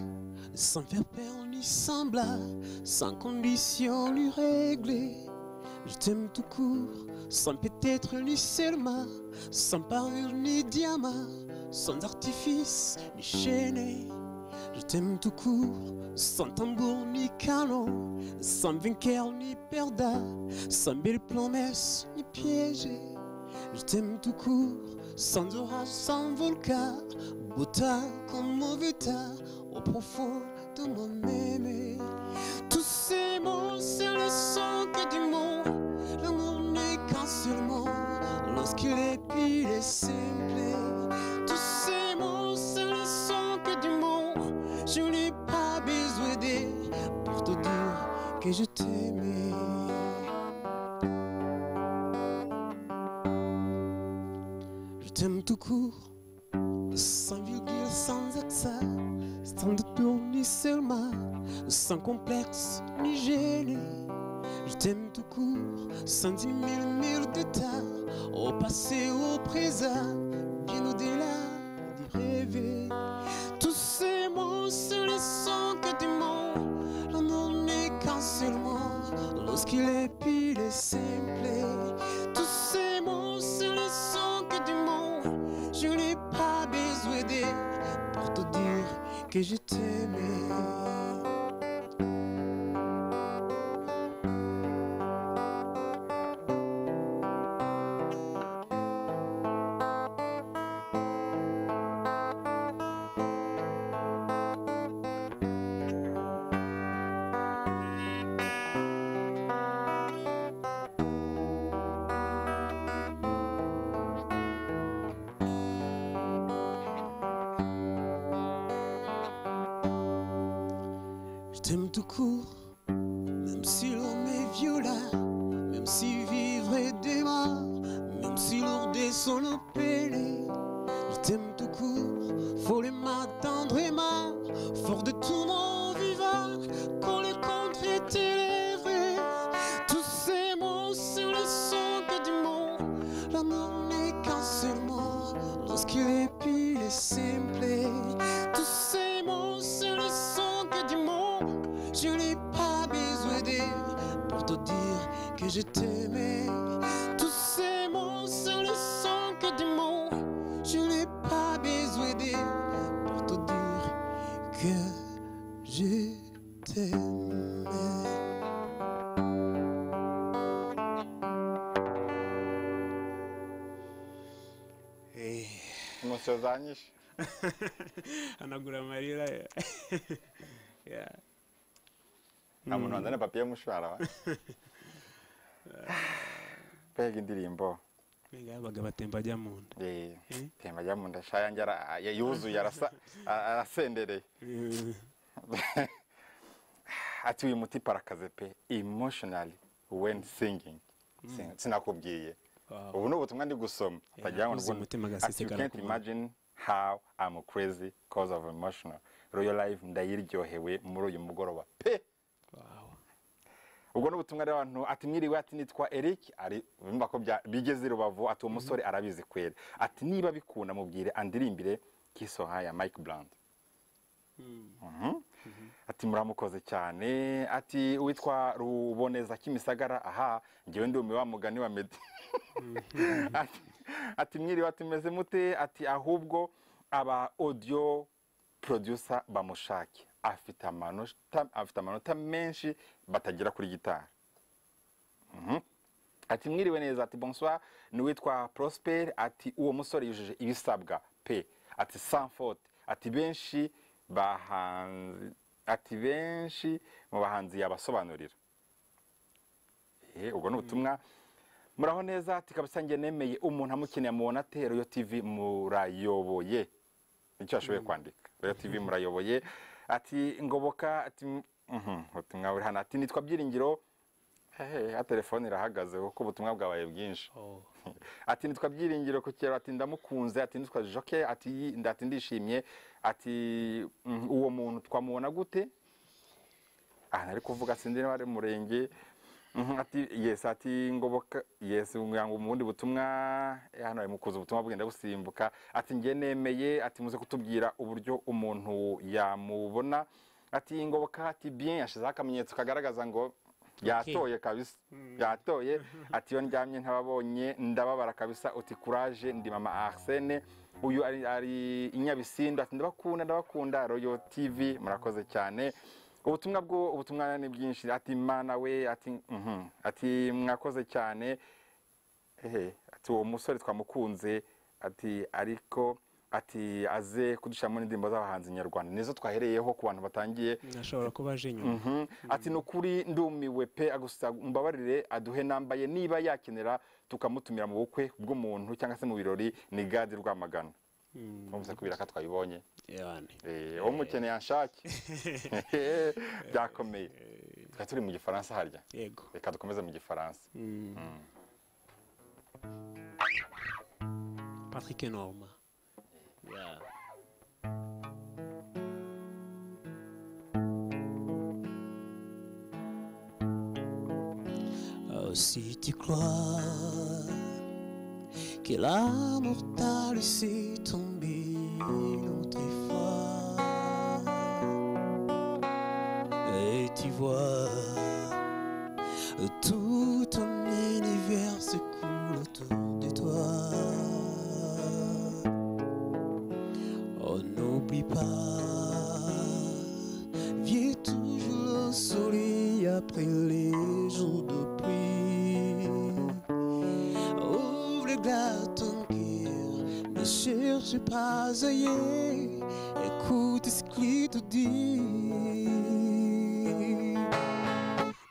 sans faire peur ni semblant, sans condition ni régler. Je t'aime tout court, sans peut-être ni seulement, sans parure ni diamant, sans artifice ni chaîne. Je t'aime tout court, sans tambour ni canon, sans vainqueur ni perdant, sans belle promesse ni piège. Je t'aime tout court, sans orage, sans volcan, beau temps comme mauvais temps, au profond de moi-même. Tous ces mots, c'est le son que du mot. L'amour n'est qu'un seul mot, lorsqu'il est pile et simple. Tous ces mots, c'est le son que du mot. Je n'ai pas besoin d'aide pour te dire que je t'aimais. Je t'aime tout court, sans virgule, sans accent, sans détour ni seulement, sans complexe ni gêne. Je t'aime tout court, sans dix mille mille de temps, au passé, au présent, bien au-delà du rêver. Tous ces mots, ce ne sont que des mots, l'amour n'est qu'un seul mot, lorsqu'il est pile et simple. Tous ces mots, ce ne sont que des mots. Je n'ai pas besoin d'aide pour te dire que je t'aimais. Je t'aime tout court, même si l'homme est violent, même si vivre est démarre, même si lourde est son appelé. Je t'aime tout court, follement, tendrement, fort de tout mon vivant, quand le contre est élevé. Tous ces mots sur le son que du mot, l'amour n'est qu'un seul mot, lorsqu'il est pile et simple. Tous ces mots sur le son que du mot, je n'ai pas besoin d'aide pour te dire que je t'aimais. Tous ces mots sont le son que des mots. Je n'ai pas besoin d'aide pour te dire que je t'aimais. umusoro uzanyishe hanagura amarira Yeah. nta muntu wazana papiye mushwara wa mbega indirimbo Mbega yabaga batemba ajya mu nda Eh, Eh? temba ajya mu nda sha yanjye ara- a- yuzuye arasa- a- arasendereye Eh, ati uyu muti parakaze pe emotionally when singing Sin- sinakubwiye Wow. ubu ni ubutumwa ndi gusoma Yeah, atagira ngo nakuze ndwune. umutima ati you agasesekara can't ku muntu." imagine how I'm crazy cause of emotional royal life ndayiryohewe muri uyu mugoroba pe wow. ubwo ni ubutumwa rero abantu ati mwiriwe ati nitwa eric ari bumva ko bya- bigeze i rubavu ati uwo musore arabizi kwera ati niba bikunda mubwire andirimbire kisoha ya mike brand Mhm. ati muramukoze cyane ati witwa ruboneza kimisagara aha ngewe ndumiwe wa mugani wa medi ati, ati mwiriwe ati meze mute ati ahubwo aba audio producer bamushake afite amanota afite amanota menshi batagera kuri gitari Mhm. ati mwiriwe neza ati bonsoir ni uwitwa prosper ati uwo musore yujuje ibisabwa pe ati sans faute ati benshi bahanzi ati benshi mu bahanzi yabasobanurira Eh, ubwo ni ubutumwa muraho neza ati kabisa njye nemeye umuntu amukeneye mubona ate royo tv murayoboye nicyo ashoboye kwandika royo tv murayoboye ati ngoboka ati mhm, ubutumwa buri hano ati nitwa byiringiro Hey, ya telefone irahagaze kuko ubutumwa bwabaye bwinshi Oh. ati nitwa byiringiro ku kiraro ati ndamukunze ati nitwa joke ati yi- nda- ati ndishimye ati mm, uwo muntu twamubona gute aha nari kuvuga sindi niba ari murenge Mhm, ati yesi ati ngoboka yesi ngo mu bundi butumwa eh, hano ari mu kuza ubutumwa bugenda busimbuka ati njye nemeye ati muze kutubwira uburyo umuntu yamubona ati ngoboka ati bien yashizeho akamenyetso kagaragaza ngo yatoye kabisa yatoye ati iyo ndyamye ntababonye ndababara kabisa uti kuraje ndi mama arsene uyu ari, ari inyabisindo ati ndabakunda ndabakunda royo tv murakoze cyane ubutumwa bwo ubutumwa ni bwinshi ati mana we ati mhm, ati mwakoze cyane ehe ati uwo musore twamukunze ati ariko ati aze kudushyiramo n'indirimbo z'abahanzi nyarwanda nizo twahereyeho ku bantu batangiye ashobora kuba aje nyuma Mhm. ati ni ukuri ndumiwe pe gusa mbabarire aduhe nambaye niba yakenera tukamutumira mu bukwe bw'umuntu cyangwa se mu birori ni gadi rwamagana twumvise kubera ko twabibonye yane Eh, uwo mukeneye anshake byakomeye twari turi mu gifaransa harya yego reka dukomeze mu gifaransa patrick norma Yeah. Oh, si tu crois que l'amour t'a laissé tomber une autre fois, et tu vois tout ton univers se coule autour de toi. Oh, n'oublie pas, viens toujours le soleil après les jours de pluie. Ouvre le glas ton cœur, ne cherche pas ailleurs, écoute ce qu'il te dit.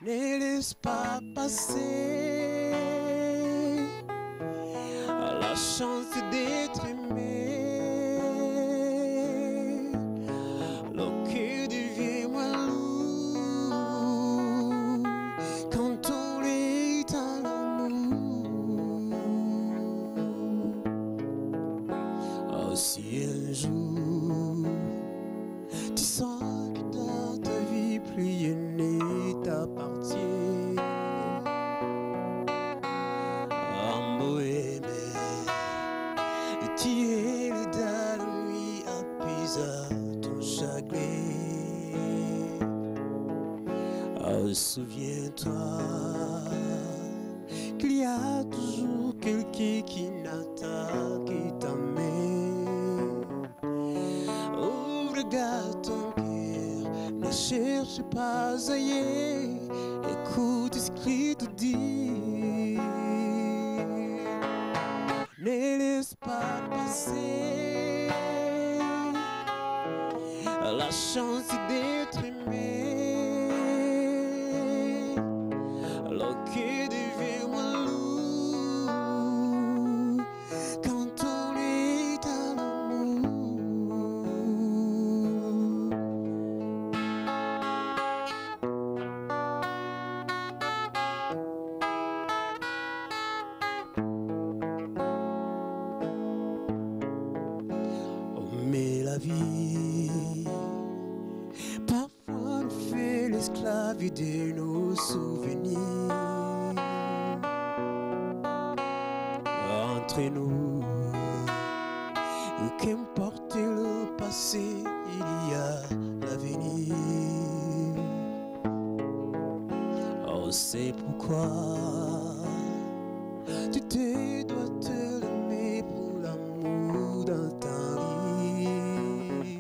Ne laisse pas passer la chance d'être aimé. Le cœur devient moins lourd quand on est à l'amour. Oh, si un jour tu sens que dans ta vie plus rien ne t'appartient. En bohème, tu es le dernier à puiser ton chagrin. Ah, Souviens-toi qu'il y a toujours quelqu'un qui n'attend que ta main. Oh, regarde ton cœur, ne cherche pas ailleurs, écoute ce qu'il te dit. Ne laisse pas passer la chance d'être aimé. Le cœur devient moins lourd quand on est à l'amour. Oh, mais la vie parfois nous fait l'esclave de nos souvenirs. Entre nous, qu'importe le passé, il y a l'avenir. Oh, c'est pourquoi tu te dois te lever pour l'amour dans ta vie.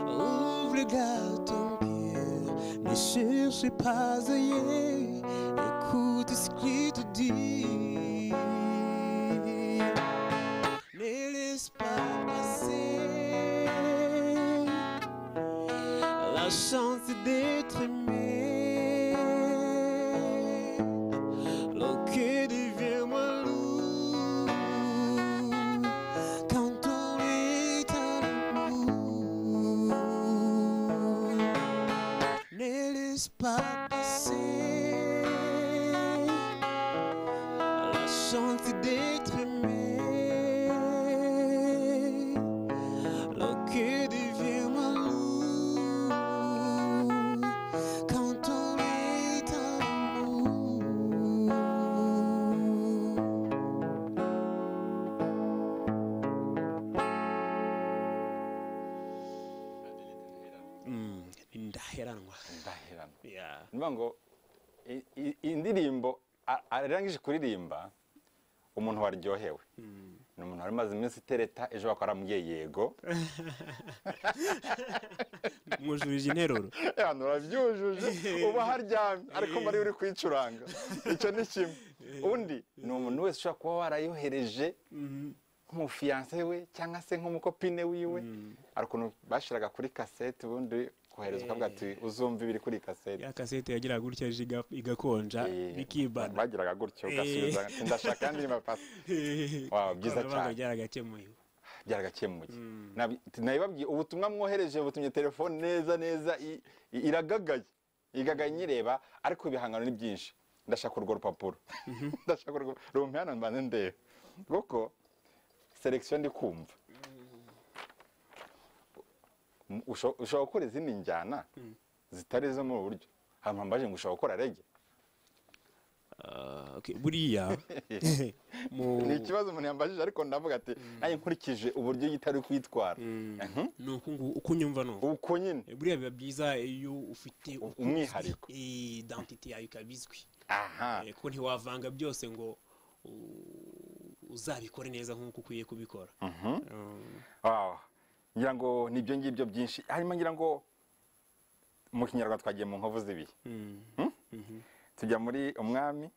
Ouvre le gars ton cœur, ne cherche pas ailleurs, écoute ce qu'il te dit. Ne laisse pas passer la chance d'être aimé. Le cœur devient moins lourd quand on est à l'amour. Ne laisse pas passer la chance d'être aimé. Le cœur devient moins lourd quand on est à l'amour. Mm, ndaheranwa ndaheranwa Yeah. ni ukuvuga ngo i- i- iyi ndirimbo a- arangije kuririmba umuntu waryohewe ni umuntu wari umaze iminsi itereta ejo bakora mubyeyi yego mwujurije interuro hano urabyujuje uba haryamye ariko mbari uri kuyicuranga icyo ni kimwe undi ni umuntu wese ushobora kuba warayohereje nk'umufiyanse we cyangwa se nk'umukopine wiwe hari ukuntu bashyiraga kuri kasete ubundi kohereza ukavuga ati uzumva ibiri kuri kasete ya kasete yagiraga gutya ejo iga- igakonja Eh, bikibana bagiraga gutyo Eh. ugasubiza ati, ndashaka andi mapasi Wow, byiza Ikoranabuhanga cyane. ryaragakemuye byaragakemuye Nabi- nabibabwiye ubutumwa mwohereje butumye telefone neza neza i- i- iragagaye igagaye nyireba ariko ibihangano ni byinshi ndashaka urwo rupapuro ndashaka urwo rumpe hano mbanze ndebe kuko selekisiyo ndi kumva M- usho- ushobora gukora izindi njyana zitari izo muri ubu buryo ahantu hambaje ngo ushobora gukora rege Ah, okay, buriya mu- ni ikibazo umuntu yambajije ariko ndavuga ati nanjye nkurikije uburyo yitari kwitwara Mhm. ni uku nguku uko unyumva ni uku uko nyine Eh, buriya biba byiza iyo ufite uko uzwi, umwihariko. eh, identity yawe ikaba izwi aha Eh, ko ntiwavanga byose ngo u- uzabikore neza nk'uko ukwiye kubikora Um, Wow. ngira ngo ni ibyo ngibyo byinshi harimo ngira ngo mu kinyarwanda twagiye mu nkovu z'ibihe mm, tujya muri umwami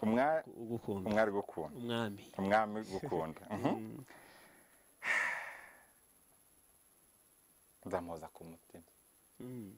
umwa- ugukunda umwari gukunda umwami umwami gukunda Mhm. nzamuhoza ku mutima Mm.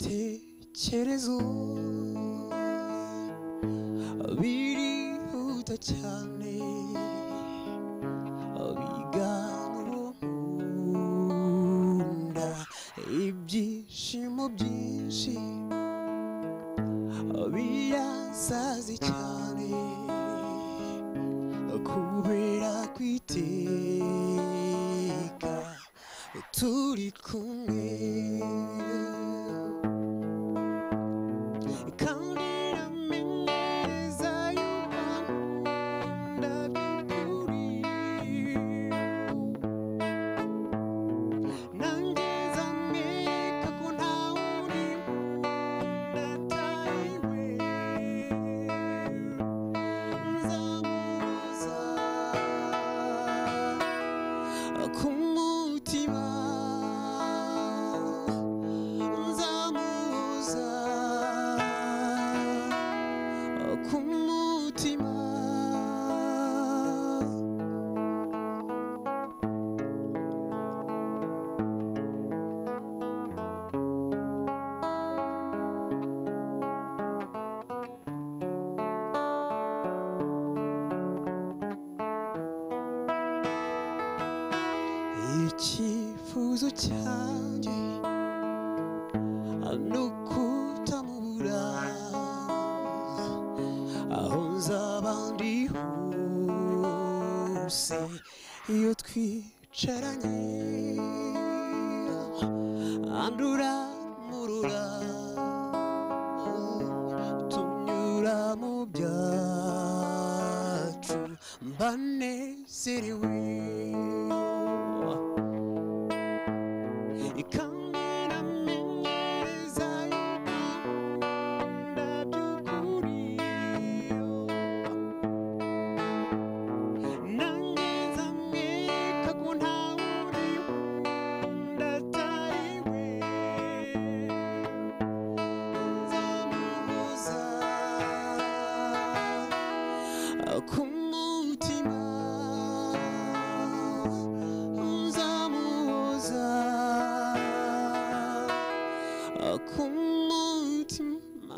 ibitekerezo birihuta cyane bigana munda ibyishimo byinshi birasaze cyane kubera kwiteka turi kumwe Kumutima nzamuza ku mutima icyifuzo cyanjye nukutamura aho nzaba ndi hose iyo twicaranye andura murura tunyura mu byacu mbanezerewe ikambera meza y'urwanda by'ukuri nangeza mweka ko nta wuri ndatariwe nzamuhoza ku mutima nzamuhoza ku mutima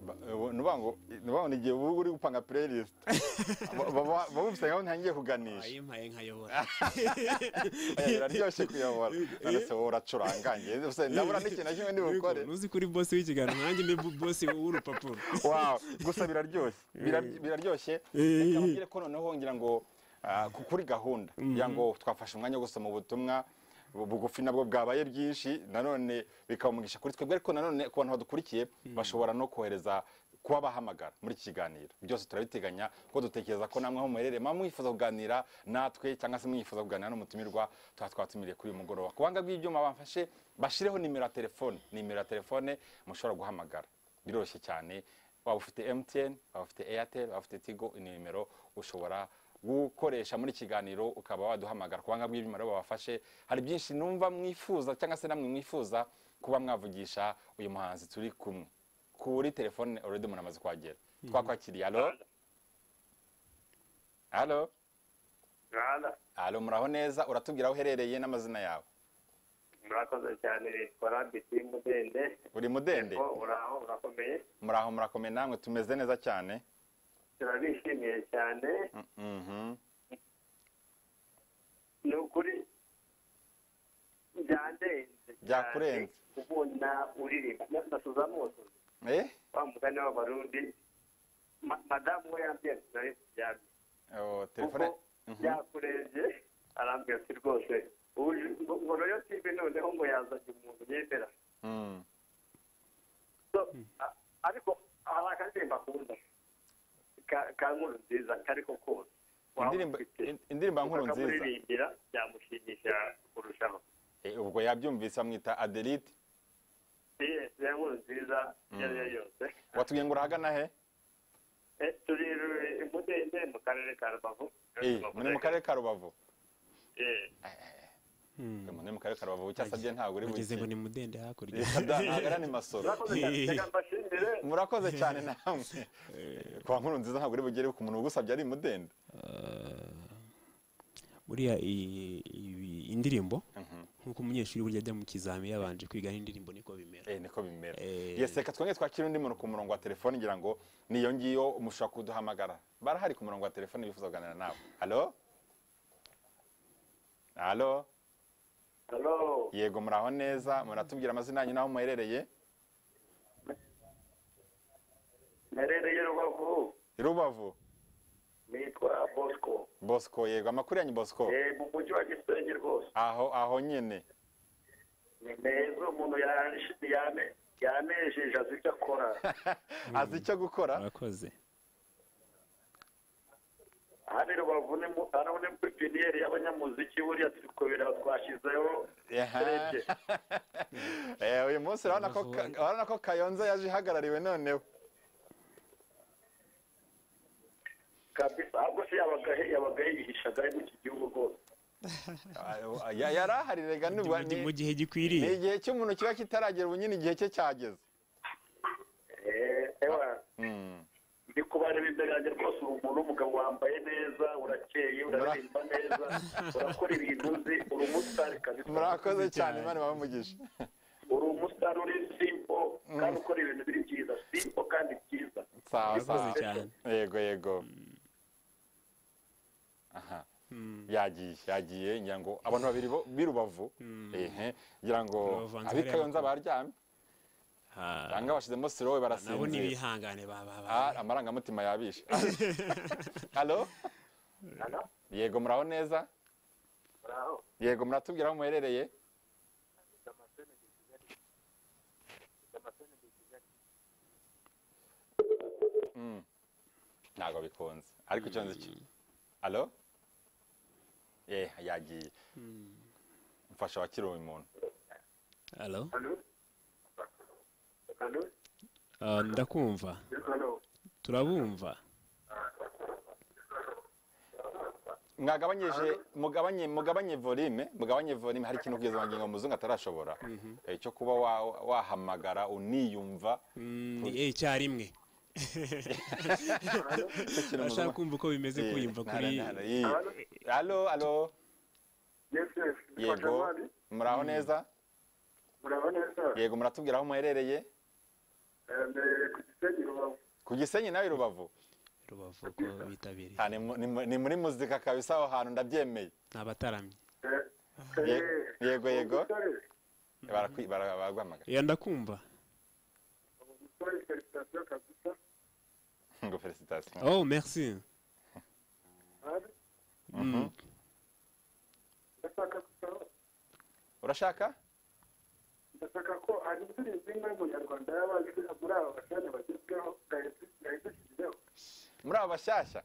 Ba- eh, wo- ni ukuvuga ngo ntibabone igihe uba uri gupanga playlist Ba- ba- ba- baba bafite nkaho ntangiye kuganisha wayimpaye nkayobora Eh, biraryoshye kuyobora none se wowe uracuranga njye se ndabura n'ikintu na kimwe ndi bukore ntuzi ko uri bosi w'ikiganiro nanjye mbe bosi w'urupapuro wow gusa biraryoshye Biraryo- biraryoshye Eh. reka mbwire ko noneho ngira ngo ah, ku- kuri gahunda ngira ngo twafashe umwanya wo gusoma ubutumwa bu- bugufi nabwo bwabaye bwinshi nanone bikaba umugisha kuri twebwe ariko nanone ku bantu badukurikiye bashobora no kohereza kuba bahamagara muri iki kiganiro byose turabiteganya kuko dutekereza ko namwe aho muherereye mwaba mwifuza kuganira natwe cyangwa se mwifuza kuganira n'umutumirwa tuba twatumiriye kuri uyu mugoroba ku banga bw'ibyuma bamfashe bashireho nimero ya telefone nimero ya telefone mushobora guhamagara biroroshye cyane waba ufite mtn waba ufite airtel waba ufite tigo ni nimero ushobora gukoresha muri kiganiro ukaba waduhamagara ku banga bw'ibyuma rero babafashe hari byinshi numva mwifuza cyangwa se namwe mwifuza kuba mwavugisha uyu muhanzi turi kumwe kuri telefone already umuntu amaze kuhagera twakwakiriye alo alo Rwanda alo muraho neza uratubwira aho uherereye n'amazina yawe murakoze cyane witwa rabiti mudende uri mudende Yego, uraho urakomeye muraho murakomeye namwe tumeze neza cyane turabishimiye cyane Mhm. ni ukuri byandenze Byakurenze. cyane kubona uririmba nasuza mose eh wa mugani w'abarundi Ma- madamu we yambwiye ati nari kuryamye oh, kuko telefone Mhm. byakurenze arambwira ati rwose ubu ngo- ngo rero tibe noneho ngo yazanye umuntu yemera Mm. So, a- ariko hari akaririmba akunda Ka- ka nkuru nziza kari ko kose Waba Indirimbo- ufite. in- indirimbo ya Nkuru Nziza. akamuririmbira byamushimisha kurushaho Eh, ubwo yabyumvise amwita adelite Yes, ya nkuru nziza iyo ari yo yose watubwiye ngo urahagana he Eh, turi i mudende mu karere ka rubavu Eh, muri mu karere ka rubavu Eh, Eh, muri mu karere ka rubavu cyasabye ntabwo uri bageze ngo buki ni mudende hakurya ntagara ni masoro murakoze cyane reka mbashimire murakoze cyane namwe Eh, kwa nkuru nziza ntabwo uri bugere ku muntu ugusabye ari mudende buriya iyi- iyi- indirimbo nk'uko umunyeshuri burya ajya mu kizami yabanje kwiga n'indirimbo niko bimera Eh, niko bimera Eh. yesi reka twongere twakire undi muntu ku murongo wa telefone ngira ngo niyo ngiyo mushobora kuduhamagara barahari ku murongo wa telefone bifuza kuganira nawe halo halo halo yego muraho neza muratubwira amazina yanyu n'aho muherereye merereye rubavu i rubavu nitwa bosco bosco yego amakuru yanyu bosco Eh, mu mujyi wa gisenyi rwose aho aho nyine ni meza umuntu yanejeje yane- yanejeje azi icyo akora azi icyo gukora murakoze hano i rubavu ni mu- hano ni muri piniyeri y'abanyamuziki buriya turi kubireba twashyizeho Aha. urebye Eh, uyu munsi urabona ko ka- urabona ko kayonza yaje ihagarariwe noneho kabisa ahubwo se yabaga he- yabaga yihishaga ari muri iki gihugu rwose Ah, ya- yari ahari rega Ndi nubwo mu gihe- ni mu gihe ni gikwiriye igihe cy'umuntu kiba kitaragera ubu nyine igihe cye cyageze Eh, ewa Mm. ndi kubareba imbere yanjye rwose uri umuntu w'umugabo wambaye neza urakeye uraririmba neza urakora ibintu uzi uri umusitari kabisa murakoze cyane imana ibamugisha uri umusitari uri simpo kandi ukora ibintu biri byiza simpo kandi byiza sawa murakoze sawa cyane yego yego aha yagiye yagiye ngira ngo abantu babiri bo- b'i rubavu ehe ngira ngo Bavanze ab'i hariya kayonza bakuru. baryamye Ah, cyangwa bashyizemo sirowe nabo barasinzira ntibihangane baba Ah, amarangamutima yabishe halo Hano? yego muraho neza Muraho? yego muratubwira aho muherereye Mm. ntabwo bikunze ariko icyo nzi cyo alo eh yagiye mfasha wakiri uyu muntu Hello? Hano? Hano? Ah, ndakumva Hano? turabumva mwagabanyije mugabanye mugabanye volume mugabanye volume hari ikintu kugeza ngingo muzungu atarashobora Eh, cyo kuba wa- wahamagara uniyumva Mm, ni icyarimwe Cyo kintu urashaka muzungu- kumva uko bimeze Eh, kuyumva ntara- kuri ntara- eh. alo alo Yes, yes. yego Mfashamari? muraho neza Murabona neza? yego muratubwira aho muherereye Eh, ku Gisenyi, Rubavu. ku gisenyi nawe i rubavu rubavu ko bitabiriye Ah, ni mu- ni mu- ni muri muzika kabisa aho hantu ndabyemeye ni abataramye Ye- Eh, yego yego umusore, Barakwi- bara- baraguhamagara yenda kumva umusore, felicitasiyo kabisa. ngo felicitasiyo oh merci Ari, Mm. ndashaka gusaba urashaka ndashaka ko hari indirimbo imwe y'umunyarwanda y'abazwi muri aba bashanya bagezweho ndayidushyiriyeho muri aba bashyashya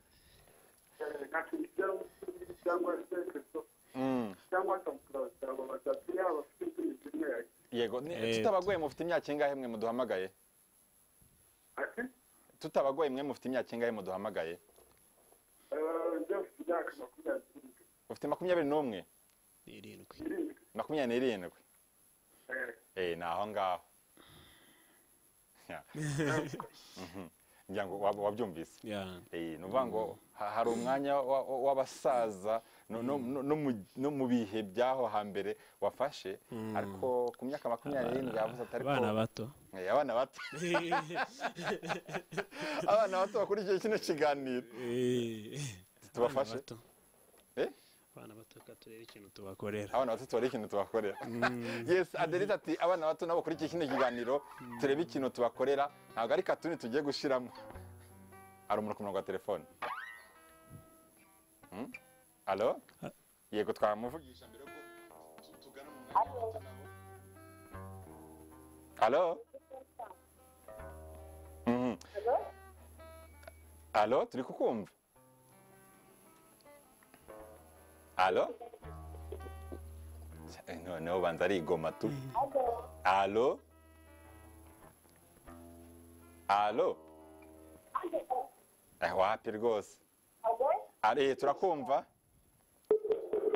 nka felicitasiyo cyangwa se christophe Mm. cyangwa samusurazi cyangwa batatu yaba bafite indirimbo imwe yagiye yego ni- Eh, tutabagoye mufite imyaka ingahe mwe muduhamagaye ati tutabagoye mwe mufite imyaka ingahe muduhamagaye eh, njye mfite imyaka makumyabiri ufite makumyabiri n'umwe irindwi n'irindwi makumyabiri n'irindwi Eh, Eh, ni aho ngaho Ya. Mhm. ngira ngo wab- wabyumvise Yeah. Eh, ni ukuvuga ngo ha- hari umwanya wa- wa- w'abasaza no- no- no- no mu- no mu bihe by'aho hambere wafashe ariko ku myaka makumyabiri n'irindwi yavuze ati ariko abana bato Eh, abana bato abana bato bakurikiye kino kiganiro Eh, Tubafashe? abana bato. Eh? abana bato reka turebe ikintu tubakorera abana bato tubare ikintu tubakorera yes aderita ati abana bato nabo bakurikiye kino kiganiro turebe ikintu tubakorera ntabwo ari katuni tugiye gushiramo hari umuntu ku murongo wa telefone Hmm? alo Ah. yego twamuvugisha mbere ko tu- tugana mu mwanya wa bato nabo. alo Mhm. alo turi kukumva alo Eh, noneho banza arigoma tu alo alo Eh, wapi rwose ari turakumva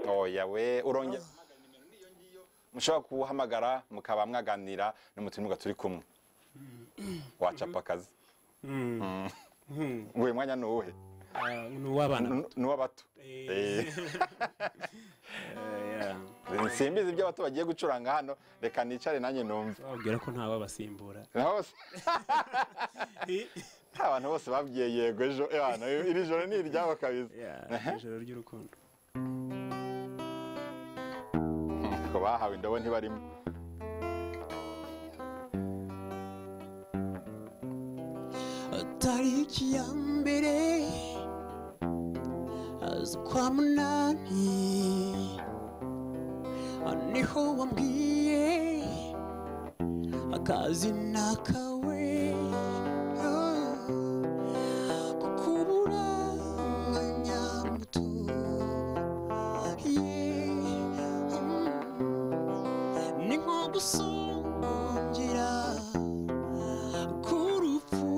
oya we urongera guhamagara nimero niyo ngiyo. mushobora kuwuhamagara mukaba mwaganira n'umutumirwa turi kumwe wacapa akazi uyu mwanya ni uwuhe Ah, ni uw'abana Ni- ni uw'abato Eh. Eh, yeah. simbizi ibyo abato bagiye gucuranga hano reka nicare nanjye numve bababwira ko nta wabasimbura Na hose abantu bose babwiye yego ejo eh, hano, iri joro ni iryabo kabisa Yeah, ijoro ry'urukundo ko bahawe indobo ntibarimo tariki ya mbere z'ukwa munani niho wambwiye akazi nakawe kukubura umwanya muto yeah, mm, ni nko gusongira k'urupfu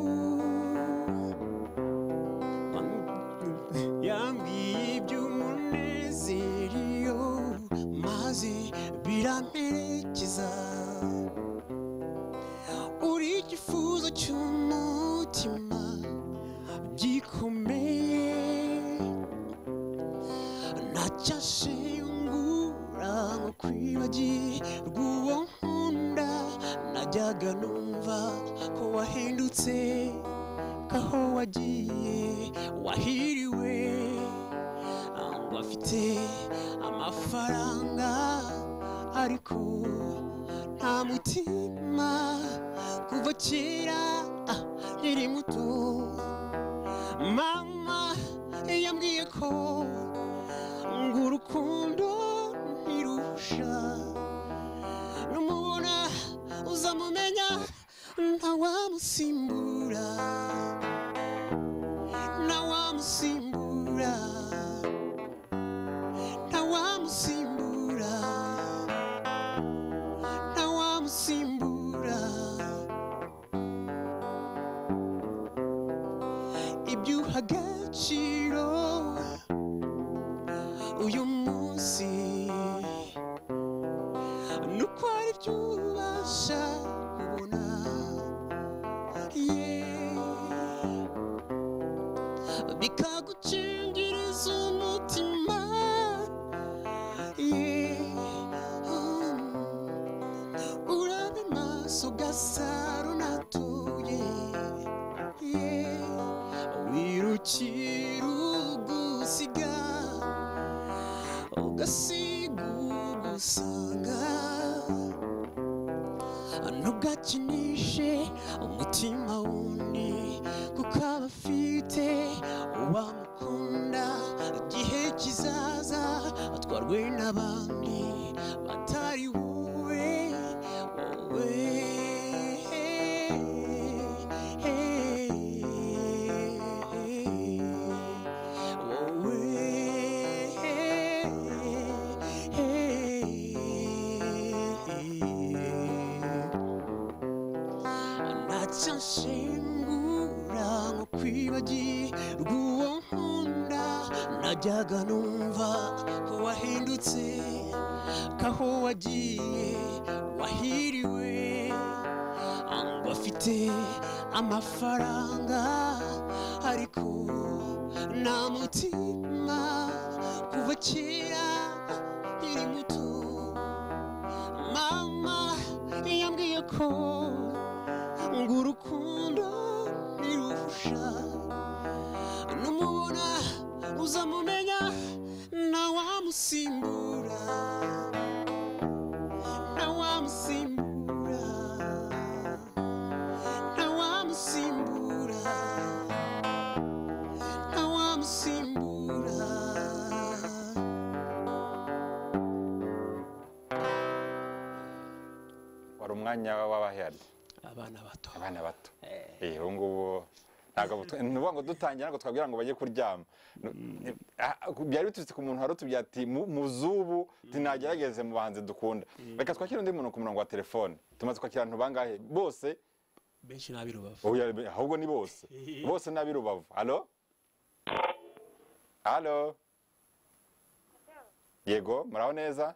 yambwiye iby'umunezero maze biramperekeza uri igifuzo cy'umutima gikomeye ntacyashiyungura ngo kwibagirwa uwo nkunda najyaga numva ko wahindutse kaho wagiye wahiriwe ngo afite amafaranga ariko nta mutima kuva kera ah, nkiri muto mama yambwiye ko ngo urukundo ntirusha numubona uzamumenya ntawamusimbura ntawamusimbura ntawamusimbura ntawamusimbura ibyo uha agaciro uyu munsi nuko hari ibyo ubasha kubona yeah. bikagucengiriza umutima yeah. uraba amaso ugasaro natuye yeah. gusiga ugasiga ugusanga ntugakinishe umutima wundi kuko aba afite uwamukunda igihe kizaza atwarwe n'abandi batari wowe wowe nshingura nko kwibagirwa uwo nkunda najyaga numva ko wahindutse ko aho wagiye wahiriwe ngo afite amafaranga ariko nta mutima kuva kera nkiri muto mama yambwiye ko ngo urukundo ntirufusha numubona uzamumenya ntawamusimbura ntawamusimbura ntawamusimbura ntawamusimbura wari umwanya w'abahari abana bato abana bato Eh, ubu ngubu ntabwo butu- ni ukuvuga ngo dutangira ngo twabwira ngo bajye kuryama Ni- ah, byari biturutse ku muntu wari utubwiye ati "Mu- mu z'ubu tinagerageze mu bahanzi dukunda reka twakire undi muntu ku murongo wa telefone tumaze kwakira abantu bangahe bose benshi n'ab'i rubavu Oya, be- ahubwo ni bose bose n'ab'i rubavu halo halo yego muraho neza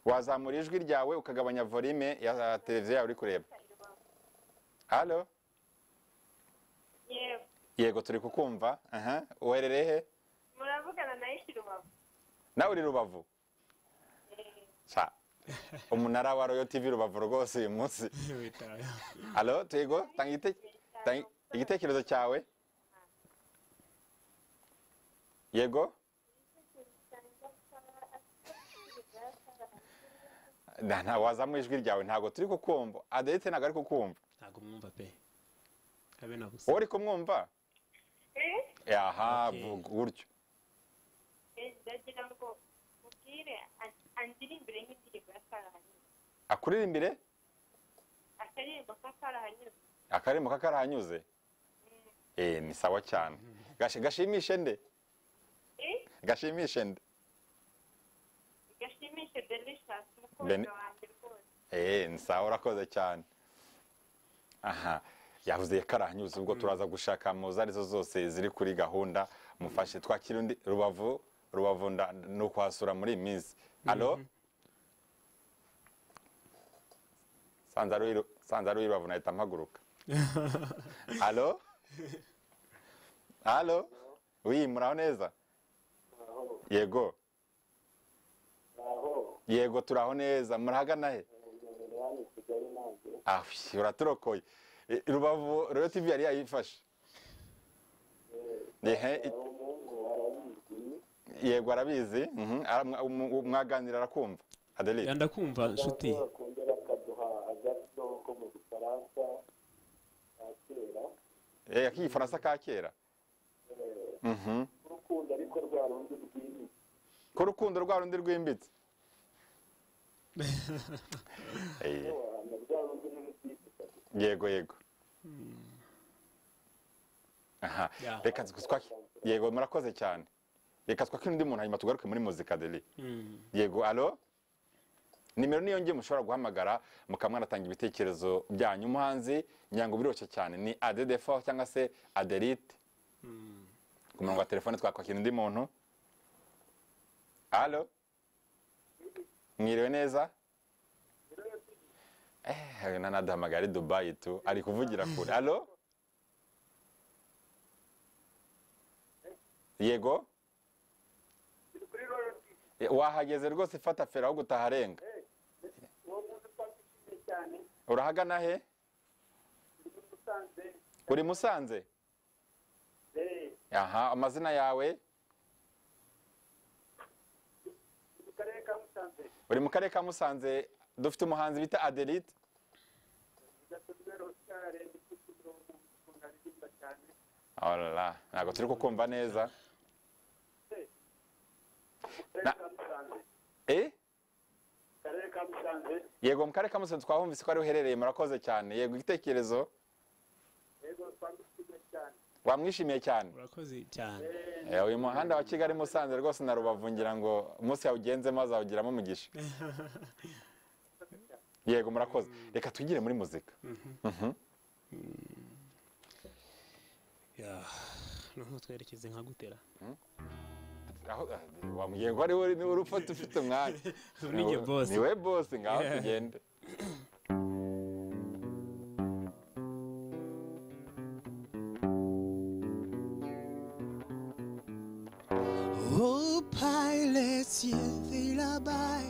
wazamura ijwi ryawe ukagabanya volume ya televiziyo yawe uri kureba halo yego yego turi kukumva aha uherereye he muravugana nayo ishyira ubavu nawe uri rubavu Sa- umunara wa royo tv rubavu rwose uyu munsi halo tuyego tanga igite- tanga igitekerezo cyawe yego Na- nta wazamura ijwi ryawe ntabwo turi kukumva aderite ntabwo ari kukumva ntabwo mwumva pe habe na gusa wowe uri kumwumva aha Okay. vuga gutyo ndagira ngo mubwire andirimbire nk'indirimbo ya karahanyuze akuririmbire akaririmbo k'akarahanyuze akarimbo kakarahanyuze eh ni sawa cyane Gashi- gashimishe nde gashimishe nde gashimishe delicious Bene. umukunzi wanjye rwose eh ni sawa urakoze cyane aha yavuze karahanyuze ubwo turaza gushaka mu zo arizo zose ziri kuri gahunda mufashe twakira undi rubavu rubavu nda- ni ukuhasura muri iyi minsi alo sanze ari uw'i- sanze ari uw'irubavu nahita mpaguruka alo alo wi muraho neza yego yego turaho neza murahagana he Ah, uy, uraturokoye Eh, rubavu rero tv yari yayifashe Ehe, i- yego arabizi mhm, ara- mwa- mu- mwaganira arakumva adelide ndakumva nshuti Eh, akigifaransa ka kera Mhm. ko urukundo rwa rundi rwimbitse Eh, yego yego aha Yeah. reka twaki- yego murakoze cyane reka twakire undi muntu hanyuma tugaruke muri muzika deli Mm. yego alo nimero niyo ngiye mushobora guhamagara mukaba mwanatanga ibitekerezo byanyu umuhanzi nyango biroroshye cyane ni adedefo cyangwa se aderite ku murongo wa telefone twakwakira undi muntu alo mwiriwe neza eh nanaduhamagara ari dubayi tu ari kuvugira kure alo yego Eh, wahageze rwose ifata feri aho gutaha arenga urahagana he uri musanze aha amazina yawe mu karere ka musanze uri mu karere ka musanze dufite umuhanzi bita aderite gasonera oscar igisubizo umuntu aririmba cyane orara ntabwo turi kukumva neza mu karere Na- ka musanze eh mu karere ka musanze yego mu karere ka musanze twahumvise ko ari uherereye murakoze cyane yego igitekerezo yego twamwishimiye cyane wamwishimiye cyane urakoze cyane Eh, uyu muhanda wa kigali musanze rwose na rubavu ngira ngo umunsi yawugenzemo azawugiramo umugisha yego murakoze reka twigire muri muzika Yeah. noneho twerekeze nka gutera Aho- ah, wambwiye ngo ari wowe niwe urupfa ufite umwanya ninjye boss. niwe bosi ngaho Yeah. tugende Oh, pilots, yes, they by.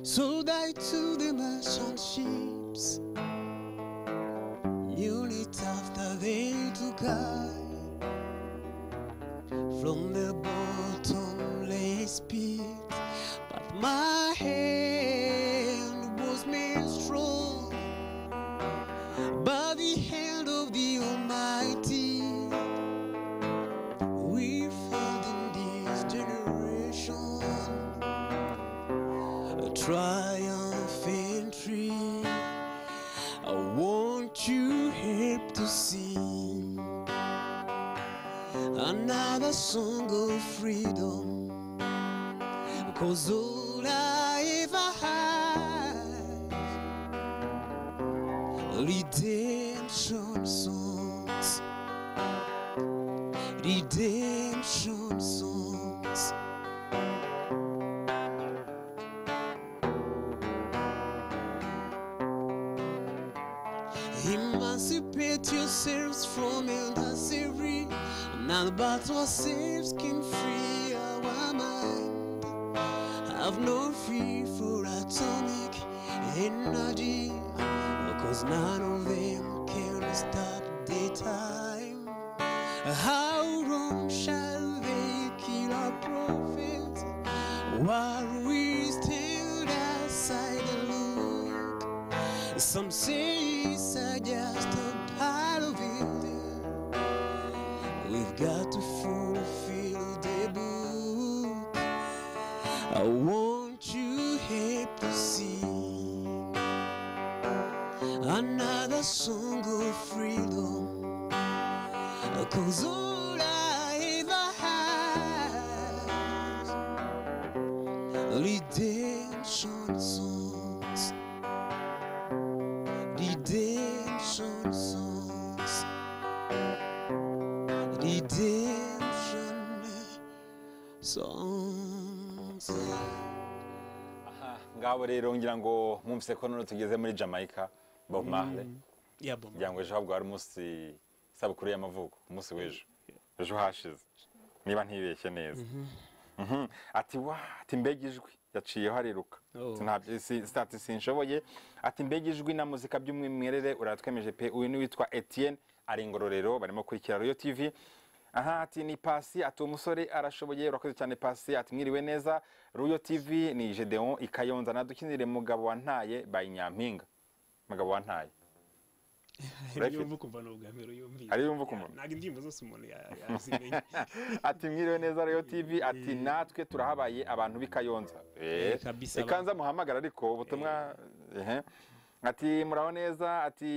So die to the merchant ships. Units after they took I from the bottomless pit. But my hand was made strong by the hand of the Almighty. We failed in this generation. A triumphant tree. I want you help to sing another song of freedom. Cause all I ever had redemption songs redemption songs. Emancipate yourselves from elder slavery. Now the battle ourselves can free our mind. Have no fear for atomic energy, cause none of them can stop the time. How long shall they kill our prophets while we stand aside and look? Some say it's uh, just a part of it. We've got to fulfill the book. I want you here to sing another song of freedom. Cause all I ever had Redemption songs Redemption songs Redemption songs aha ngabo rero ngira ngo mwumvise ko none tugeze muri jamaica bob marley ya boma ngira ngo ejo habwo hari umunsi isabukuru y'amavuko umunsi w'ejo ejo hashize niba ntibeshye neza Mhm. ati wa ati mbega ijwi yaciyeho ariruka Oh. Sinabyo- si- sitati sinshoboye ati mbega ijwi na muzika by'umwimerere uratwemeje pe uyu ni witwa etienne ari ingororero barimo kuri kiraro tv aha ati ni pasi ati umusore arashoboye urakoze cyane pasi ati mwiriwe neza ruyo tv ni gedeon ikayonza nadukinire mugabo wa ntaye by nyampinga mugabo wa ntaye urayifite? yumva ukumva ni ubwa mbere uyumvise Ariyo yumva ukumva? ntabwo indirimbo zose umuntu ya- yazimenya ati mwiriwe neza rero tv ati natwe turahabaye abantu b'i Kayonza Eh, kabisa. reka nza muhamagara ariko ubutumwa ehe. ati muraho neza ati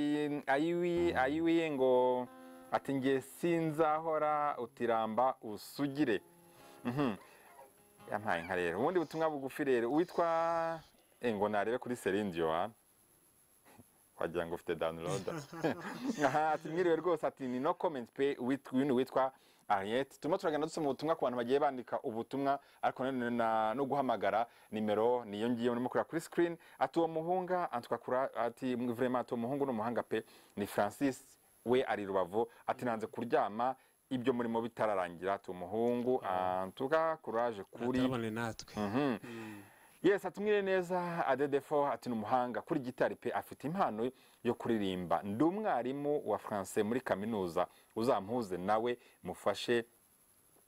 ayiwi ayiwi ngo ati nge sinzahora utiramba usugire Mhm. yampaye nka rero ubundi butumwa bugufi rero witwa eh, ngo narebe kuri serindiyo wa wagira ngo ufite download aha ati mwiriwe rwose ati ni no comment pe wit- uyu ni witwa Ariette turimo turagenda dusoma ubutumwa ku bantu bagiye bandika ubutumwa ariko nanone na- no guhamagara nimero niyo ngiyo murimo kureba kuri screen ati uwo muhunga antwakura ati vraiment ati uwo muhungu ni umuhanga pe ni Francis we ari rubavu ati nanze kuryama ibyo murimo bitararangira ati uwo muhungu antuka courage kuri turabone natwe Mhm. yesi atumwire neza adedefo ati ni umuhanga kuri gitari pe afite impano yo kuririmba ndi umwarimu wa france muri kaminuza uzampuze nawe mufashe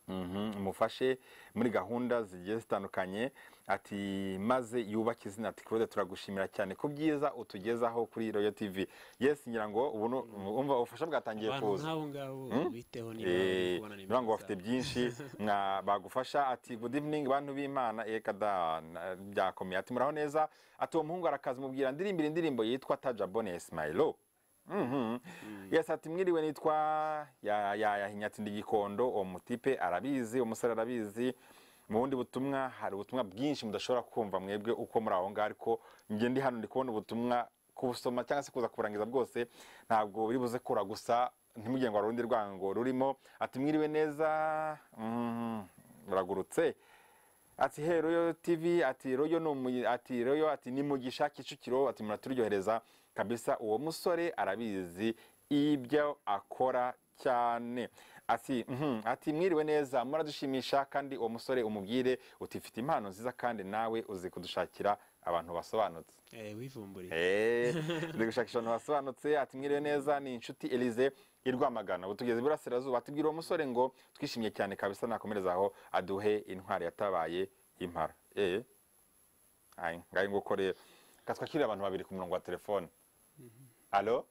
Mhm, mufashe muri gahunda zigiye zitandukanye ati maze yubake izina ati claude turagushimira cyane ku byiza utugezaho kuri royo tv yesi ngira ngo ubu nu- umva ubufasha bwatangiye abantu kuza nk'abo ngabo Hmm? biteho niba Eh, kubona ni bivuga ngo byiza. bafite byinshi mwa- bagufasha ati good evening bantu b'imana eka da na- byakomeye ati muraho neza ati uwo muhungu arakaza mubwira ndirimbira indirimbo yitwa taja bone smilo yes ati mwiriwe nitwa ya- ya- yahinya ati ndi gikondo uwo mutipe arabizi umusore arabizi mu bundi butumwa hari ubutumwa bwinshi mudashobora kumva mwebwe uko muri aho ngaho ariko njye ndi hano ndi kubona ubutumwa kubusoma cyangwa se kuza kurangiza bwose ntabwo biri buze kura gusa ntimugire ngo hari urundi rwango rurimo ati mwiriwe neza mm, muragurutse ati he royo tv ati royo ni umu- ati royo ati ni mugisha kicukiro ati muraturyohereza kabisa uwo musore arabizi ibyo akora cyane ati mhm, ati mwiriwe neza muradushimisha kandi uwo musore umubwire uti mfite impano nziza kandi nawe uzi kudushakira abantu basobanutse Eh, wivumburiye Eh, ndi gushakisha abantu basobanutse ati mwiriwe neza ni inshuti elise i rwamagana ubu tugeze iburasirazuba atubwira uwo musore ngo twishimye cyane kabisa nakomereza aho aduhe intwari yatabaye impara Eh, ayi, ngayo nguko rero reka twakirire abantu babiri ku murongo wa telefone alo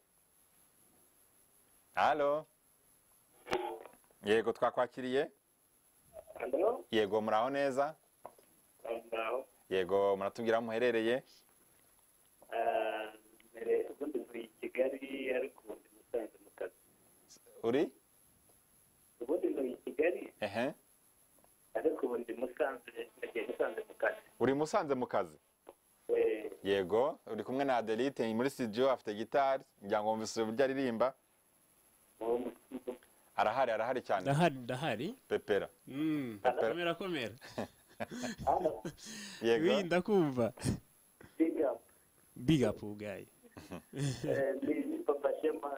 alo yego twakwakiriye yego muraho neza yego muratubwira aho muherereye mbere ubundi muri kigali ariko ubundi musanze mu kazi uri ubundi muri kigali ehe ariko ubundi musanze nagiye musanze mu kazi uri i musanze mu kazi Eh, yego uri kumwe na adelite muri studio afite gitari ngira ngo wumvise uburyo aririmba uwo mu- arahari arahari cyane ndahari ndahari pepera Mm, Pepera. komera komera hano yego Wi, ndakumva biga big up ubwayo eh, ni papa shema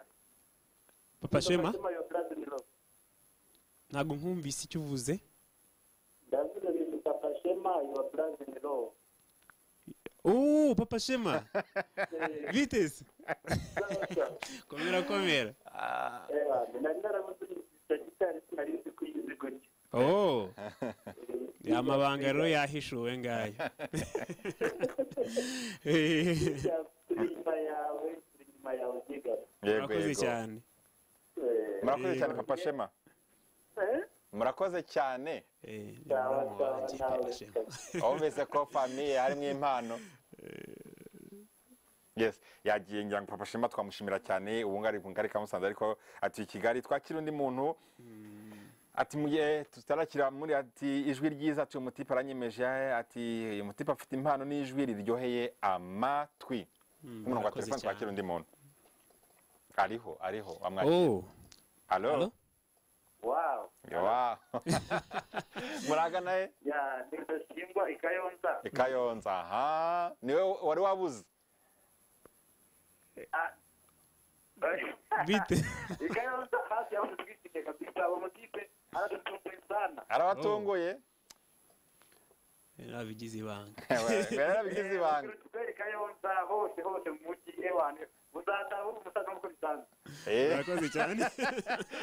papa shema papa shema yo brother in law ntabwo nkumvise icyo uvuze ndavuga ni papa shema yo brother in law uuu papa shema vitesi Sasa, komera komera eh, nari narabuze icyo gitari sinari nzi kuyizi gutya oh amabanga rero yahishuwe ngayo Biga, turi inyuma yawe turi inyuma yawe biga yego murakoze yego cyane Eh, murakoze cyane Yego. papa shema eh, murakoze cyane Eh, ni sawa muramu sawa wanjye, nawe Papa Shema. wumvise ko famiye harimo impano yes yagiye ngira ngo papa shema twamushimira cyane ubu ngari ku ngari ka musanze ariko ati kigali twakira undi muntu ati mugihe tutarakira muri ati ijwi ryiza ati uyu mutipe aranyemeje ati uyu mutipe afite impano n'ijwi riryoheye amatwi umurongo wa murakoze telefone cyane. twakira undi muntu ariho ariho wamwakira oh alo Alo? wow Wow. muragana he ya ni ndashingwa i kayonza i kayonza aha niwe wari wabuze bite i kayonza hafi ya watu twitinya kabisa abo makipe anatutumbuye sana arabatunguye nabigize ibanga yarabigize ibanga tubere kayonza hose hose mu mujyi ewane muzataha uri umusaza nk'uko bisanzwe Eh, murakoze cyane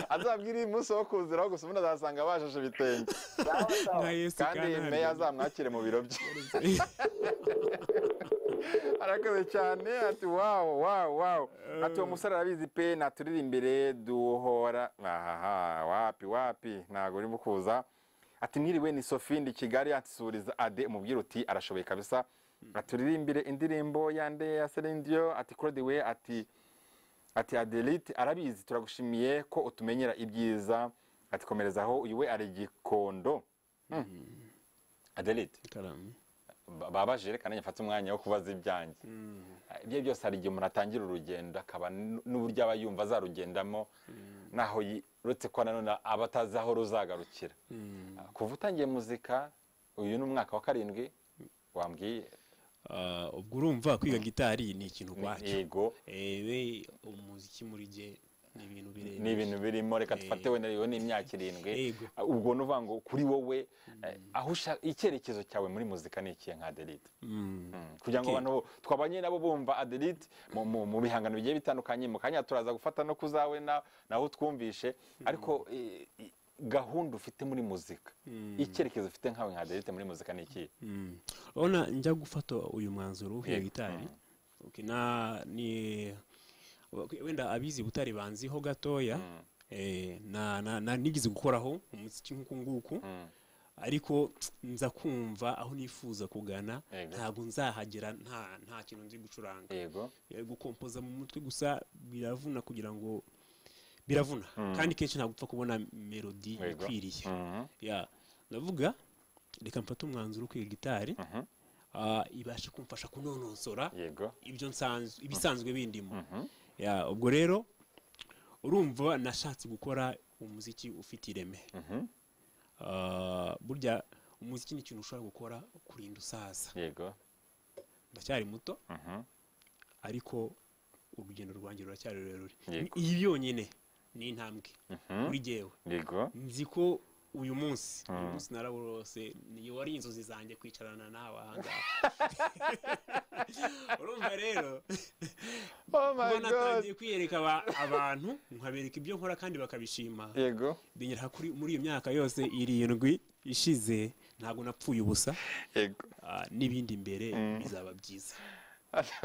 azabwire uyu munsi wo kuziraho gusa ubundi azasanga bashashe ibitenge sawa sawa nka yesu kandi kanahari. meya azamwakire mu biro bye arakoze cyane ati wawu wawu wawu ati uwo musore arabizi pe naturire imbere duhora ahaha wapi wapi ntabwo urimo kuza ati mwiriwe ni sophie ndi kigali atsuriza ade umubwira uti arashoboye kabisa aturirimbire indirimbo yande ya serendiyo ati claude we ati ati adelite arabizi turagushimiye ko utumenyera ibyiza ati komerezaho uyu we ari igikondo Hmm. adelite ikaramu ba- babaje reka nanjye mfate umwanya wo kubaza ibyanjye ibyo byose hari igihe umuntu atangira urugendo akaba n- n'uburyo aba yumva azarugendamo naho yi- uretse ko nanone aba atazi aho ruzagarukira kuva utangiye muzika uyu ni umwaka wa karindwi wambwiye Ah, ubwo urumva kwiga gitari ni ikintu kwacyo yego ewe umuziki muri jye ni ibintu birebire ni ibintu birimo reka dufate wenda rero ni imyaka irindwi Yego. ubwo ni uvuga ngo kuri wowe eh, aho ushaka icyerekezo cyawe muri muzika ni ikihe nka aderite kugira ngo Okay. abantu bo- twabanye nabo bumva aderite mu- mu mu bihangano bigiye bitandukanye mu kanya turaza gufata no kuzawe na- naho utwumvishe ariko eh, eh, gahunda ufite muri muzika icyerekezo ufite nkawe nka aderite muri muzika ni ikihe Mm. Ona njya gufata uyu mwanzuro w'iyo gitari Okay, na ni wenda abizi butari banziho gatoya eh, na, na, na nigeze gukoraho umuziki nk'uku nguku ariko nza kumva aho nifuza kugana Yego. ntabwo nzahagera nta, nta kintu nzi gucuranga yego Eh, gukompoza mu mutwe gusa biravuna kugira ngo biravuna kandi kenshi ntabwo upfa kubona melodi Yego. ikwiriye Mhm. ya ndavuga reka mfate umwanzuro wo kwiga gitari ah, ibasha kumfasha kunonosora yego ibyo nsanzwe ibisanzwe bindimo ya ubwo rero urumva nashatse gukora umuziki ufite ireme Ah, burya umuziki ni ikintu ushobora gukora kurinda usaza yego ndacyari muto Mhm. ariko urugendo rwanjye ruracyari rurerure Yego. iyi byonyine ni intambwe kuri jyewe yego nzi ko uyu munsi uyu munsi narabose niyo wari inzozi zanjye kwicarana nawe ahangaha urumva rero oh kuba my god natangiye kwiyereka aba- abantu nkabereka ibyo nkora kandi bakabishima yego binyereka kuri muri iyo myaka yose irindwi ishize ntabwo napfuye ubusa yego ah, n'ibindi imbere bizaba byiza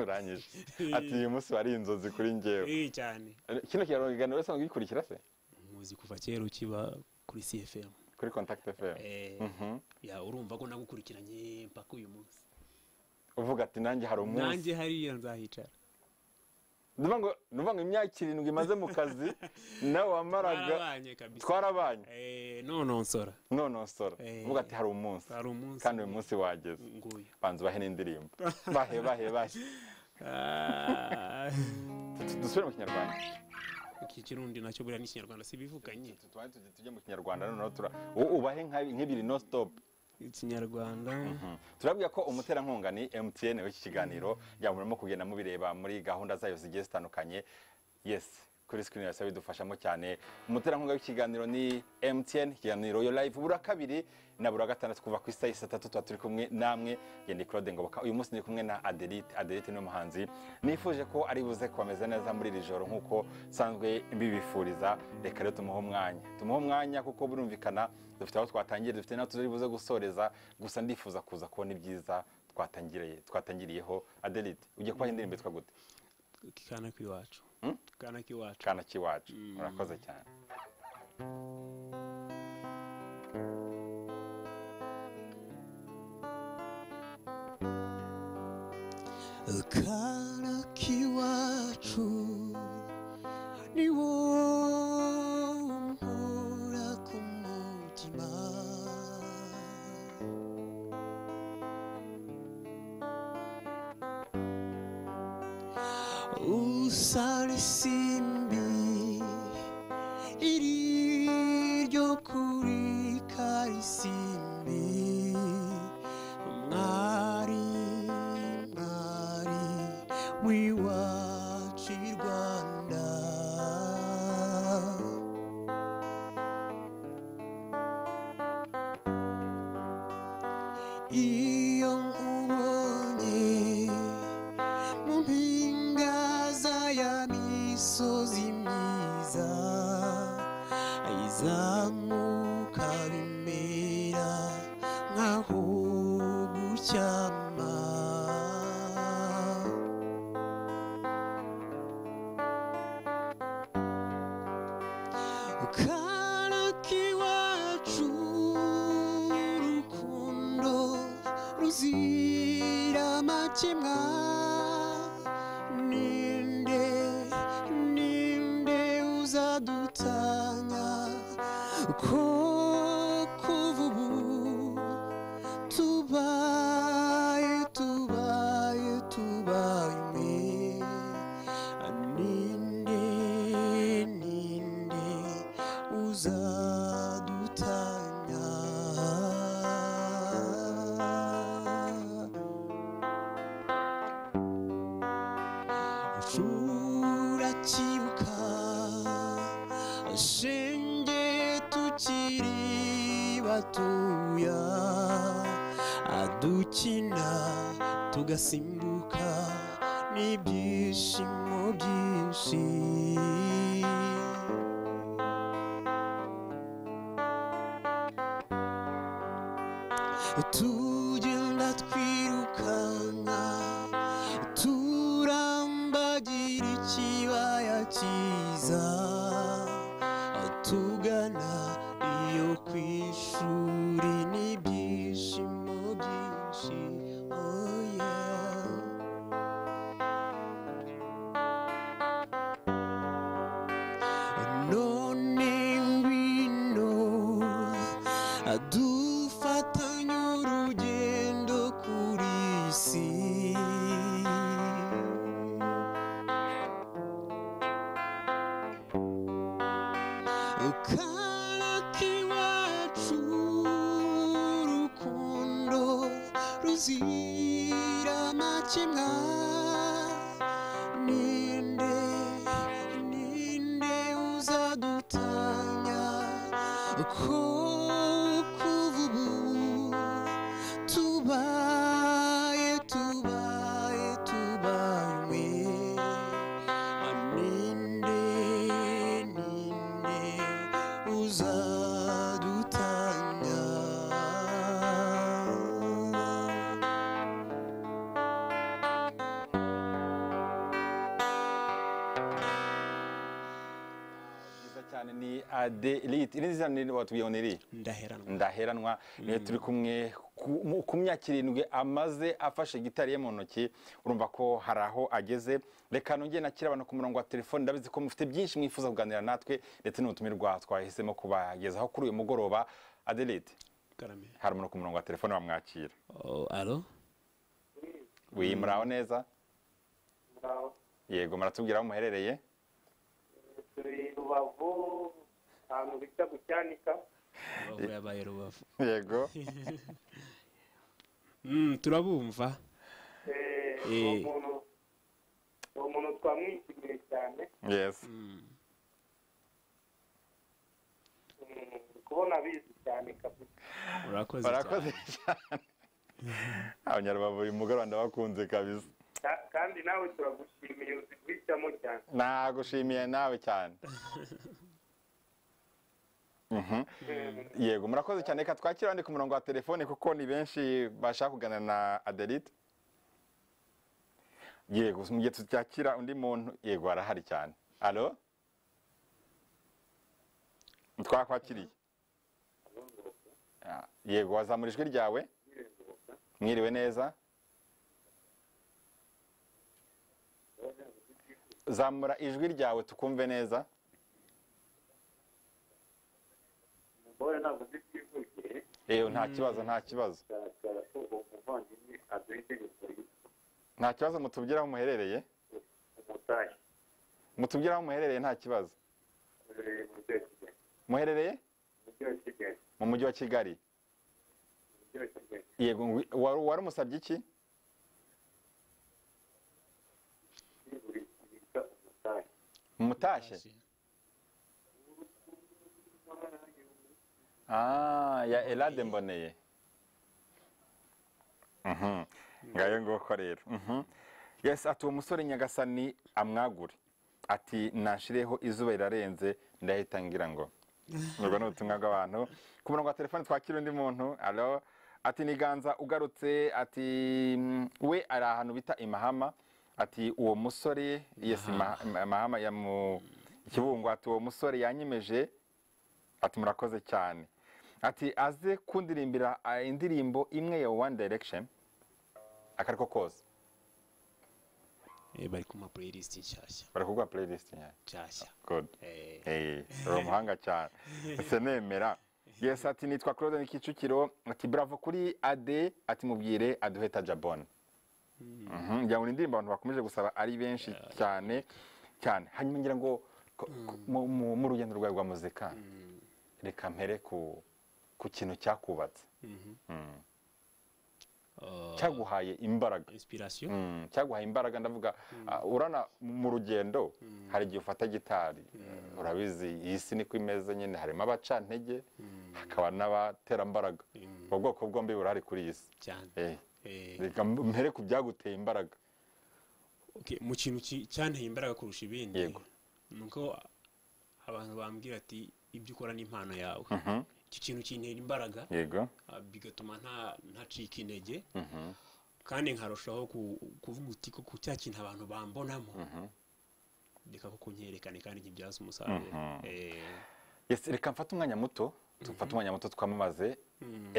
urangije ati uyu munsi wari inzozi kuri njyewe Eh, cyane kino kiganiro wese gikurikira se muzi kuva kera ukiba kuri cfm kuri contact fm Eh, ya urumva ko nagukurikiranye mpaka uyu munsi uvuga ati nanjye hari umunsi nanjye hariya nzahicara Ndumva ngo ndumva ngo imyaka irindwi imaze mu kazi nawe wamaraga Twarabanye kabisa. twarabanye Eh, nononsora nonosora Eh. uvuga ati hari umunsi hari umunsi kandi uyu munsi wageze nguyu banza ubahe n'indirimbo bahe bahe bahe Ah, Du- dusubire mu kinyarwanda iki kirundi nacyo buriya n'ikinyarwanda si bivuganye tujye tujye mu kinyarwanda noneho tura wowe ubahe nka- nk'ibiri no stop ikinyarwanda turabwira ko umuterankunga ni emutiyene w'iki kiganiro kugira ngo murimo kugenda mubireba muri gahunda zayo zigiye zitandukanye yesi kuri sikirini yose bidufashamo cyane umuterankunga w'ikiganiro ni emutiyene ikiganiro yo live buri kabiri na buri gatandatu kuva ku isaha y'isatatu tuba turi kumwe namwe ngende claude ngoboka uyu munsi ndi kumwe na adelite adelite ni umuhanzi nifuje ko ari buze kubameza neza muri iri joro nk'uko nsanzwe mbibifuriza reka rero tumuhe umwanya tumuhe umwanya kuko birumvikana dufite aho twatangira dufite n'aho turi buze gusoreza gusa ndifuza kuza kubona ibyiza twatangiriye twatangiriyeho adelite ujya kubaha indirimbo yitwa gute kana k'iwacu kana k'iwacu kana k'iwacu murakoze cyane akana k'iwacu ni wowe umpora ku mutima usara isimbi iri ryo kuri karisimbi mwari mwari w'iwacu i rwanda iyo nkubonye mu mpinga za ya misozi myiza izamuka bimera nkaho gucyama karaki wacu urukundo ruzira amakemwa ninde ninde uzadutanya ko kuva ubu tubaye tubaye tubaye mwe ninde ninde uzadutanya turakibuka aratuya adukina tugasimbuka n'ibyishimo byinshi tugenda twirukanka turambagira ikibaya cyiza tugana iyo ku ishuri n'ibyishimo byinshi oh yeah. none ngwino dufatanye urugendo kuri isi karaka iwacu urukundo ruzira amakemwa ninde ninde uzadutanya ko kuva ubu tubaye tubaye tubaye ninde ninde uzadutanga Nziza cyane ni adelite iri nziza ni watubiyoneri ndaheranwa ndaheranwa niyo turi kumwe ku- mu- ku myaka irindwi amaze afashe gitari ye mu ntoki urumva ko hari aho ageze reka nongere nakira abantu ku murongo wa telefone ndabizi ko mufite byinshi mwifuza kuganira natwe ndetse n'ubutumirwa twahisemo kubagezaho kuri uyu mugoroba adelite karame hari umuntu ku murongo wa telefone bamwakira Oh, alo wi muraho neza yego muratubwira aho muherereye turi rubavu ahantu bita gucyanika rubavu yabaye rubavu yego Mm, turabumva Eh, Eh. uwo muntu uwo muntu twamwishimiye cyane yesi Mm, kubona abizi cyane kabisa urakoze barakoze cyane cyane abanyarubavu uyu mugoroba ndabakunze kabisa Ka- kandi nawe turagushimiye uzi guhitamo cyane nagushimiye nawe cyane Mhm. yego murakoze cyane reka twakira abandi ku murongo wa telefone kuko ni benshi bashaka kuganira na adelite yego mu gihe tutakira undi muntu yego arahari cyane alo twakwakiriye Ah, yego wazamura ijwi ryawe mwiriwe neza zamura ijwi ryawe tukumve neza umugore ntabwo uzi byivugiye yewe nta kibazo nta kibazo bigaragara ko uwo muvandimwe aduha itegeko ryitwa nta kibazo mutubwire aho muherereye umudari mutubwire aho muherereye nta kibazo uherereye mu mujyi wa kigali muherereye umujyi wa kigali mu mujyi wa kigali umujyi wa kigali yego ngwi- wari wari umusabye iki ni buri bita umudari mutashye Ah, ya elade mboneye Mhm. ngayo nguko rero Mhm. yes ati uwo musore nyagasani amwagure ati nashireho izuba rirarenze ndahita ngira ngo ubwo ni ubutumwa bw'abantu ku murongo wa telefone twakira undi muntu alo ati niganza ugarutse ati mm, we ari ahantu bita imahama ati uwo musore yes Ima- Ima- imahama ya mu ikibungo ati uwo musore yanyemeje ati murakoze cyane ati aze kundirimbira ah, indirimbo imwe ya one direction akariko kose Eh, bari ku ma playlist nshyashya bari kuguha playlist nyayo nshyashya good Eh, Eh, uri umuhanga cyane ese nemera yes ati nitwa claude kicukiro ati bravo kuri ade ati mubwire aduheta jabon Mhm, ngira ngo ni indirimbo abantu bakomeje gusaba ari benshi cyane cyane hanyuma ngira ngo ko- ko- mu- mu mu rugendo rwawe rwa muzika reka mpere ku ku kintu cyakubatse cyaguhaye imbaraga inspiration Mm, cyaguhaye imbaraga ndavuga ah, urana mu rugendo hari igihe ufata gitari Eh, urabizi iyi si niko imeze nyine harimo abacantege hakaba n'abaterambaraga ubwo bwoko bwombi burahari kuri iyi si cyane Eh, Eh, reka mpere ku byaguteye imbaraga okay, mu kintu ki- cyanteye imbaraga kurusha ibindi Yego. ni uko abantu bambwira ati ibyo ukora ni impano yawe iki kintu kintera imbaraga yego ah, bigatuma nta- ntacika intege kandi nkarushaho ku- kuvuga uti ko cya kintu abantu bambonamo reka ko kunyerekane kandi nkibyaza umusaruro Eh, Yes, reka mfate umwanya muto tufate umwanya muto twamamaze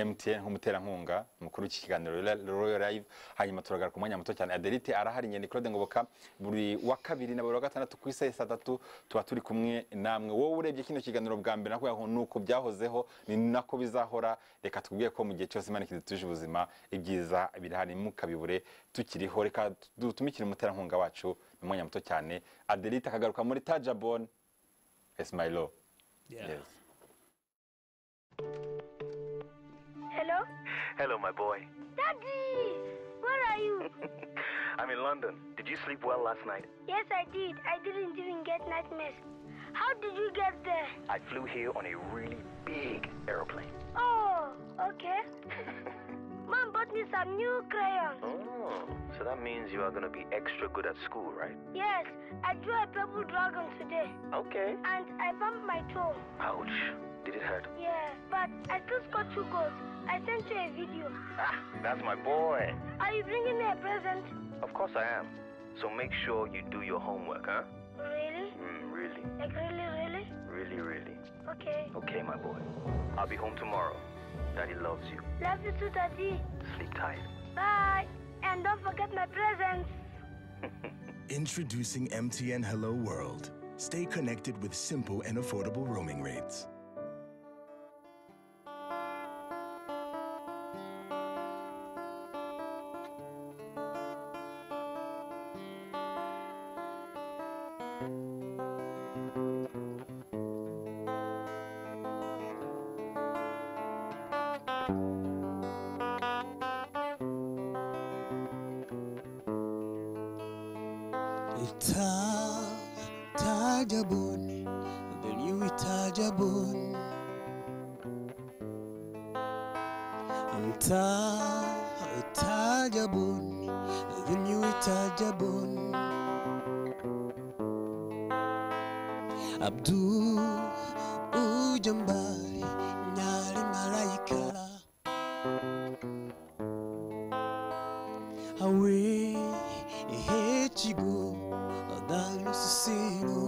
mtn nk'umuterankunga mukuru w'iki kiganiro Royal- royal live hanyuma turagaruka umwanya muto cyane adelite arahari nyeni claude ngoboka buri wa kabiri na buri wa gatandatu ku isaha ya saa tatu tuba turi kumwe namwe wowe urebye kino kiganiro bwa mbere nako yaho ni uko byahozeho ni nako bizahora reka tubwiye ko mu gihe cyose imana kidutuje ubuzima ibyiza birahari ntimukabibure tukiriho reka dutumikire umuterankunga wacu mu mwanya muto cyane adelite akagaruka muri tajabone esimilo yeah. yes. Hello? Hello, my boy. Daddy! Where are you? I'm in London. Did you sleep well last night? yes, I did. I didn't even get nightmares. How did you get there? I flew here on a really big aeroplane. Oh, okay. Mom bought me some new crayons. Oh, so that means you are gonna be extra good at school, right? Yes, I drew a purple dragon today. Okay. And I bumped my toe. Ouch. Did it hurt? Yeah, but I still scored two goals. I sent you a video. Ah, that's my boy. Are you bringing me a present? Of course I am. So make sure you do your homework, huh? Really? Mm, really, Like really, really? really, really. Okay. Okay, my boy. I'll be home tomorrow. Daddy loves you. Love you too, Daddy. Sleep tight. Bye. And don't forget my presents. Introducing MTN Hello World. Stay connected with simple and affordable roaming rates. Itaj, Tajabun, the new Tajabun. Taj, Tajabun, the new Tajabun. Abdul, Ujambari, Nyali Malaika. away hate you go that you see no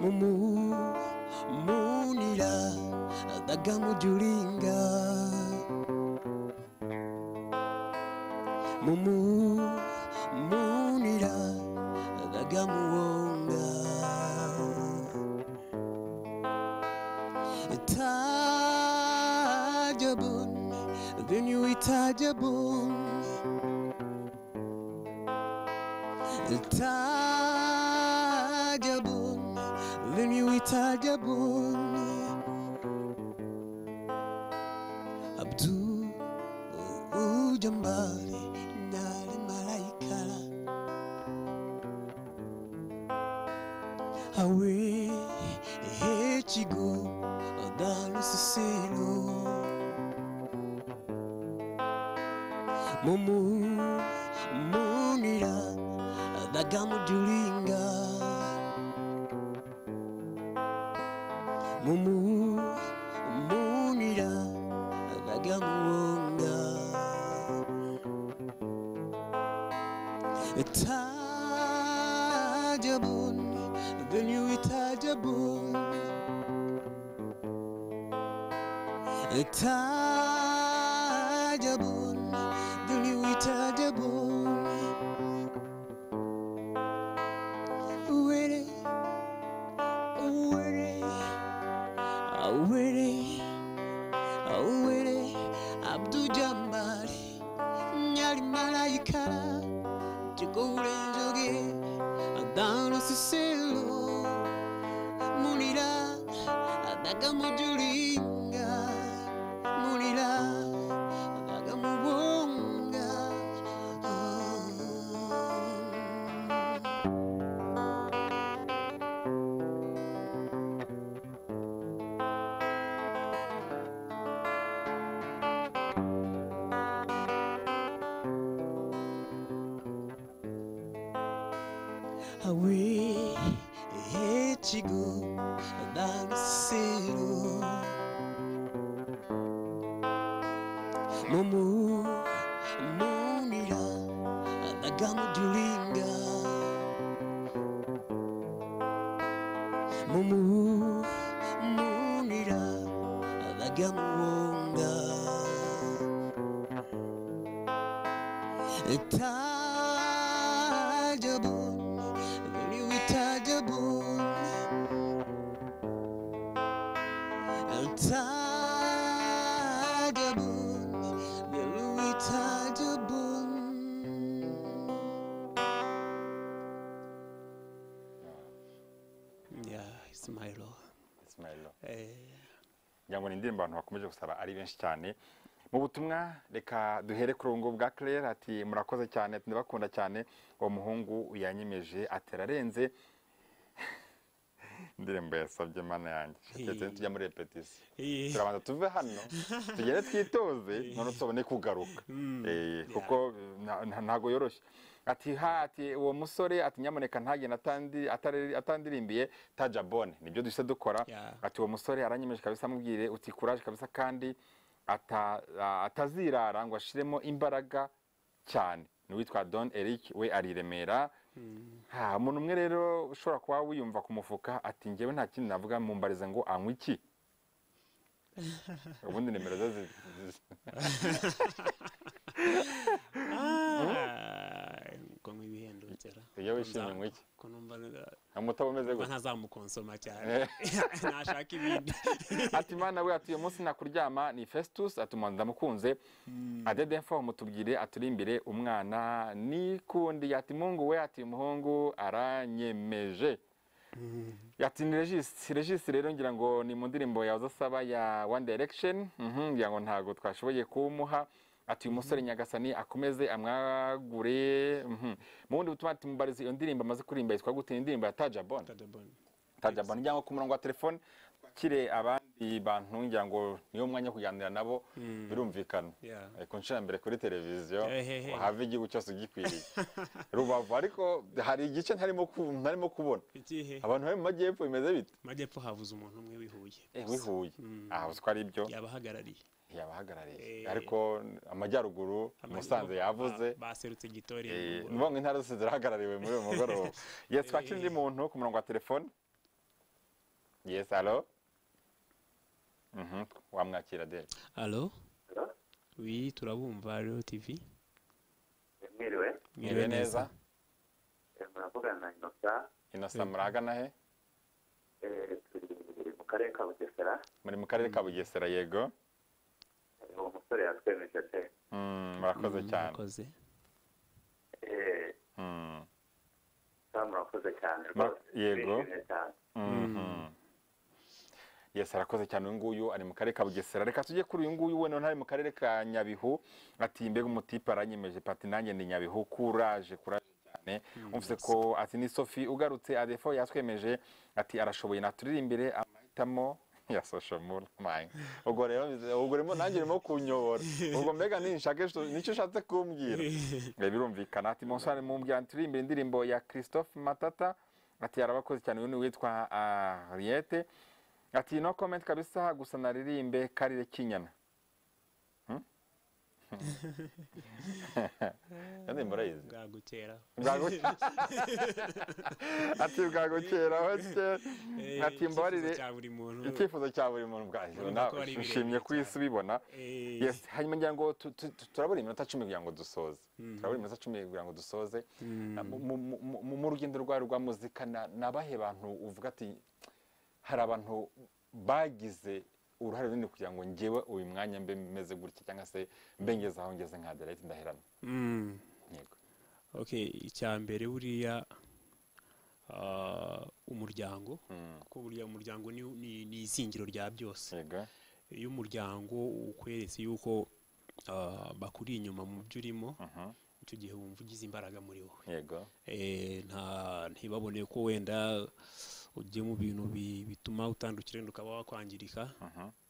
mumu munira dagamujulinga mumu munira dagamuwonga Itajabun, the new Itajabun. Itajabun, the new Itajabun. Abdul Ujambali, Nali Malaikala. awe ekigo dalusisiro mumu munira dagamujulinga mumu munira dagamuwonga Tajabun, the new Tajabun. Tajabun, the new Tajabun. Witty, witty, witty, witty, Abdul Jambari, Nyali Malaikara. Chikure njoge adana siselo munira adaga mujulinga mu siru mumu munira nagamujulinga mumu munira nagamuwonga tajabun very tajabun Tigerboom, the Louis Tigerboom. Yeah, Ismailo. Ismailo. Eh, ngira ngo ni indirimbo abantu bakomeje gusaba ari benshi cyane mu butumwa reka duhere ku rungu bwa claire ati murakoze cyane ndabakunda cyane uwo muhungu yanyemeje ati ararenze indirimbo yasabye mana yanjye ndetse tujya muri repetisiyo eh, turabanza tuve hano tugere twitoze noneho tubone kugaruka Eh, kuko na- na- ntago yoroshye ati ha ati uwo musore ati nyamuneka ntagenda atandi- atari- atandirimbiye tajabone nibyo duhise dukora Yeah. ati uwo musore aranyemeje kabisa amubwire uti kuraje kabisa kandi ata- a- atazirara ngo ashiremo imbaraga cyane ni uwitwa don eric we ari i remera Ha, umuntu umwe rero ushobora kuba wiyumva ku mufuka ati ngewe nta kindi navuga mumbarize ngo anywe iki ubundi nimero ze zi- zi- ah, ngo nk'ibihendukira. Iyo wishimye mu iki? Ko numva numva umutaba umeze gutya ntazamukonsoma cyane. Nashaka ibindi. ati mana we ati uyu munsi nakuryama ni festus ati umuhanzi ndamukunze adedefo mutubwire aturi imbere umwana nikundi ati mungu we ati umuhungu aranyemeje ati ni regisi regisi rero ngira ngo ni mu ndirimbo yahoze asaba ya one direction Mhm, ngira ngo ntabwo twashoboye kumuha ati uyu musore nyagasani akomeze amwagure mhm. mu bundi butuma ati mubarize iyo ndirimbo amaze kuririmba yitwa gute Ni indirimbo ya tajabone Tadabon. tajabani cyangwa ku murongo wa telefone twakire abandi bantu ngira ngo niwo mwanya wo kuganira nabo birumvikana Yeah. Eh, ku nshuro ya mbere kuri televiziyo Ehehe. uhave igihugu cyose ugikwiriye rubavu ariko hari igice ntarimo ku- ntarimo kubona Ikihe? abantu bari mu majyepfo bimeze bite Majyepfo havuze umuntu umwe wihuye. Eh, wihuye aha uziko ari ibyo Yabahagarariye. yabahagarariye Eh. ariko amajyaruguru musanze yavuze Ba- Baserutse Gitore. Eh, Bugoro. ni ngo intara zose zirahagarariwe muri uyu mugoroba yes twakira undi muntu ku murongo wa telefone yes alo Mhm, wamwakira de Allo Hello? Oui, turabumva Leo TV. mwiriwe mwiriwe neza eh, muravugana na inosa innocent muragana he eh, turi mu karere ka bugesera muri mu karere ka bugesera yego Eh, uwo musore yatwemeje pe Mm, murakoze cyane Murakoze. Eh, Mm, sa murakoze cyane Ma- rwose yego. Turishimye cyane mhm. yes arakoze cyane uyu nguyu ari mu karere ka bugesera reka tujye kuri uyu nguyu wenda ntari mu karere ka nyabihu ati mbega umutipe aranyemeje pati nanjye ni nyabihu kuraje kuraje cyane umvise ko ati ni sofi ugarutse adefo yatwemeje ati arashoboye naturirimbire amahitamo ya social moon mine ubwo rero bize- ubwo rero nanjye urimo kunyobora ubwo mbega ninshake so- nicyo ushatse kumbwira Eh, birumvikana ati monsani mumbwira turirimbire indirimbo ya christophe matata ati arabakoze cyane uyu ni uwitwa ariete ati no comment kabisa gusa naririmbe karire kinyana Hmm? iyo ndirimbo urayizi Bwagukera. bwagukera ati bwagukera bake Eh, ati mbabarire icyifuzo cya buri muntu. icyifuzo cya buri muntu bwaje Urumva nawe ko ari birebire ushimye ku isi ubibona Eh, yes hanyuma ngira ngo tu- tu- tu- turabura iminota cumi kugira ngo dusoze turabura iminota cumi kugira ngo dusoze Na- mu- mu- mu- mu- mu rugendo rwawe rwa muzika na- ni abahe bantu uvuga ati hari abantu bagize uruhare runini kugira ngo ngewe uyu mwanya mbe meze gutya cyangwa se mbe ngeze aho ngeze nka derayiti ndaheramye mm. yego Okay, icya mbere buriya ah, umuryango kuko buriya umuryango ni, ni, ni izingiro rya byose yego iyo umuryango ukweretse yuko ah, bakuri inyuma mu byo urimo icyo gihe wumva ugize imbaraga muri wowe yego Eh, nta ntibabone ko wenda ugiye mu bintu bi- bituma utandukira wenda ukaba wakwangirika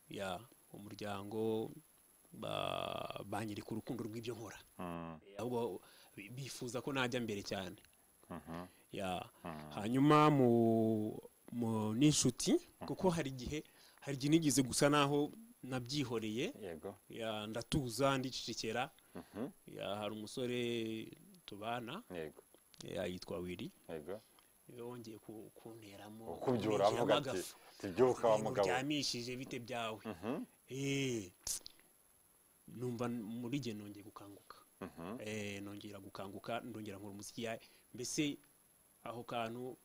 ya umuryango ba- banyereka urukundo rw'ibyo nkora Mm, Eh, ahubwo bi- bifuza ko najya mbere cyane ya hanyuma mu mu- n'inshuti kuko hari igihe hari igihe nigeze gusa naho nabyihoreye yego ya, ndatuza ndicecekera ya, hari umusore tubana yego ya, yitwa wiri yego yongeye ku- kunteramo ukubyura kunteramo avuga ati agafu. tubyuka wa Ntabwo mugabo uryamishije bite byawe Eh, numva muri jye nongeye gukanguka Eh, nongera gukanguka ndongera nkora umuziki ya mbese aho kantu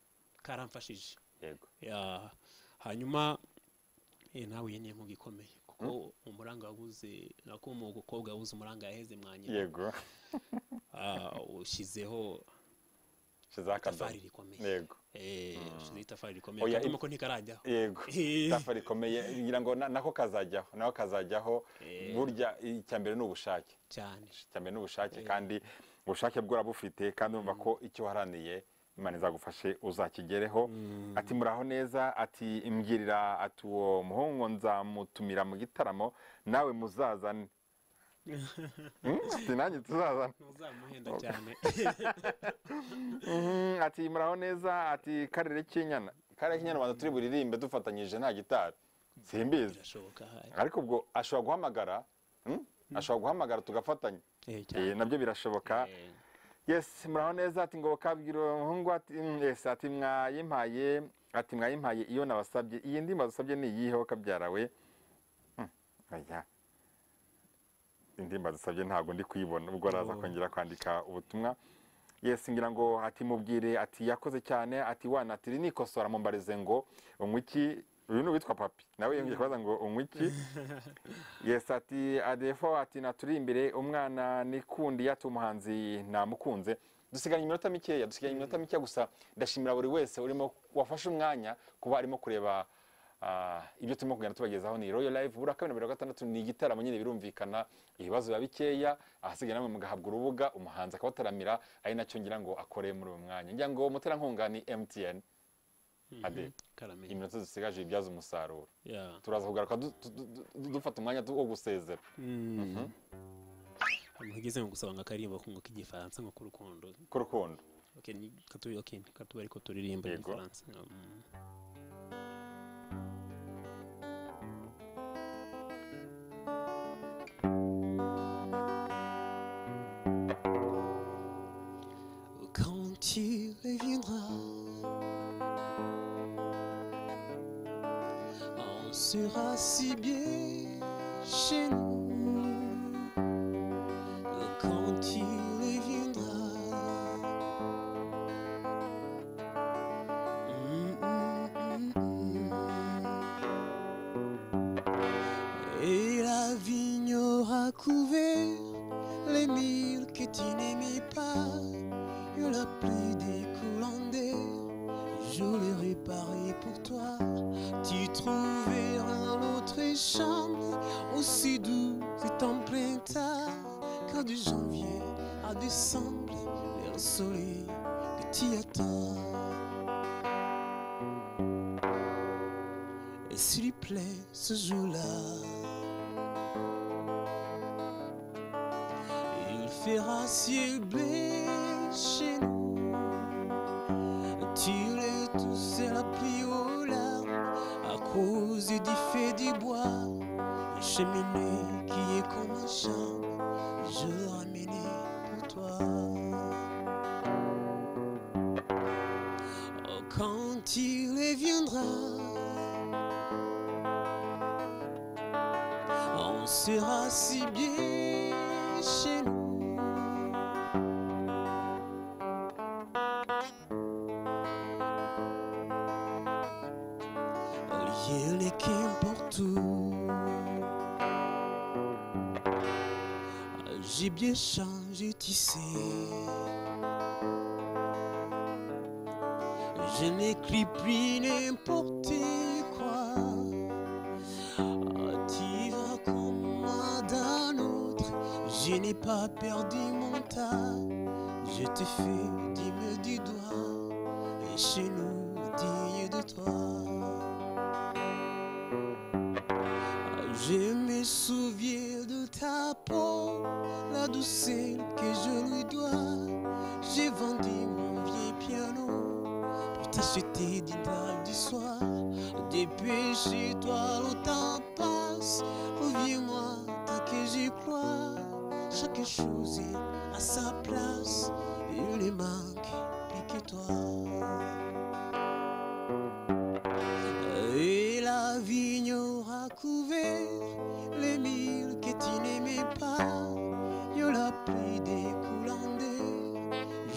karamfashije yego Ya, hanyuma eh, nawe nyine nkigikomeye kuko umuranga wabuze nako mu gukobwa wabuze umuranga yaheze mwanyina yego ushyizeho shizeho akadomo itafari rikomeye yego Eh, ushyizeho itafari rikomeye Oya, akadoma ko ntikarajyaho yego Eh. itapfa rikomeye ngira ngo na- nako kazajyaho nako kazajyaho burya icya mbere ni ubushake cyane icya mbere ni ubushake kandi ubushake bwo urabufite kandi urumva ko icyo uharaniye imana izagufashe uzakigereho ati muraho neza ati imbwirira ati uwo muhungu nzamutumira mu gitaramo nawe muzazane Hmm, ati nanjye tuzazane ntuzamuhenda cyane Mhm, ati muraho neza ati karere k'inyana karere k'inyana rwanda turi buririmbe dufatanyije nta gitari simbizi birashoboka hari ariko ubwo ashobora guhamagara hmm? ashobora guhamagara tugafatanya Eh, Eh, cyane nabyo birashoboka Eh, yes muraho neza ati ngo kabwira uwo muhungu ati mm, yes ati mwayimpaye ati mwayimpaye iyo nabasabye iyi ndi mbazusabye ni iyihe ho kabyara we Hmm, oya. indi mbazusabye ntabwo ndi kuyibona ubwo araza Oh. kongera kwandika ubutumwa yes ngira ngo ati mubwire ati yakoze cyane ati wana ati rinikosora mumbarize ngo unywa iki uyu ni uwitwa papi nawe yongeye kubaza ngo unywa iki yes ati adefo ati naturi imbere umwana nikundi ati umuhanzi namukunze dusigaranye iminota mikeya dusigaranye iminota mikeya gusa ndashimira buri wese urimo wafashe umwanya kuba arimo kureba ah, ibyo turimo kugenda tubagezaho ni royal live buri wa kabiri na buri wa gatandatu ni igitaramo nyine birumvikana ibibazo biba bikeya ahasigaye namwe mugahabwa urubuga umuhanzi akabataramira ari nacyo ngira ngo akore muri uyu mwanya ngira ngo umuterankunga ni mtn ade karamenye iminota dusigaje ibyaza umusaruro Ya. turaza kugaruka du- du- du- du- dufata umwanya tu- wo gusezera Ahantu hageze ngo gusaba ngo akaririmbo kungo k'igifaransa ngo k'urukundo k'urukundo Okay, ni- katu- okay, ni katuba ariko turirimba Yego. igifaransa Mm. Quand tu reviendras On sera si bien chez nous quand il reviendra. Mm, mm, mm, mm. Et la vigne aura couvert les milles que tu n'aimais pas. Et la pluie découlant d'air, je les réparerai pour toi. Tu trouveras l'autre chambre aussi douce et en plein tas. Car de janvier à décembre, vers le soleil que tu attends. Et s'il te plaît, ce jour-là, Il fera ciel bleu chez nous. Tirer tous à la pluie aux larmes à cause du fait du bois. La cheminée qui est comme un champ, je l'ai ramené pour toi. Oh, Quand il reviendra, on sera si bien chez nous. Lier les qu'importe où. J'ai bien changé, tu sais. Je n'écris plus n'importe quoi. Tu vas comme moi d'un autre, je n'ai pas perdu mon tas. Je te fais des me du doigt, et chez nous, digne de toi. Je me souviens de ta peau, la douceur que je lui dois. J'ai vendu mon vieil piano pour t'acheter. j'étais du bal du soir. Dépêche-toi, le temps passe. Reviens-moi tant que j'y crois. Chaque chose est à sa place. Il ne manque plus que toi. Et la vigne aura couvert les mille que tu n'aimais pas. Il la pluie découlant d'eux,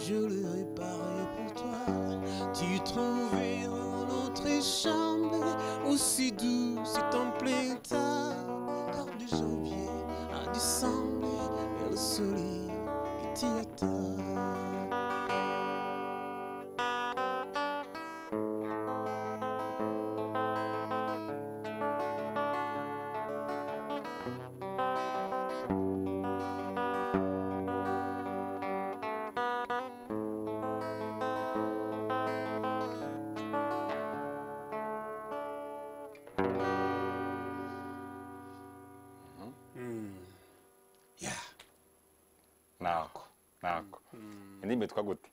je le réparerai pour toi. Tu trouveras notre chambre aussi douce et en plein tas. Car de janvier à décembre, il y a le soleil qui t'y attend. yeah nako nako indimi yitwa gute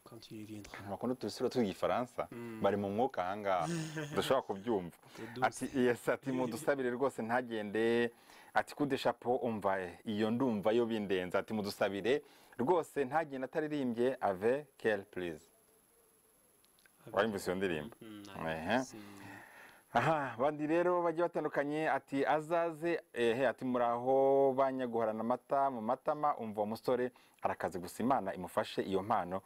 quand you reviendras amakuru tubisura tw'igifaransa bari mu mwuka ahangaha dushobora kubyumva ati yesi ati mudusabire rwose ntagende ati kude shapo umvaye iyo ndumva yo bindenze ati mudusabire rwose ntagende ataririmbye ave keri purize wayumvise iyo ndirimbo Ehe. aha bandi rero bagiye batandukanye ati azaze ehe ati muraho banyaguharana amata mu matama umva uwo musore arakaze gusa imana imufashe iyo mpano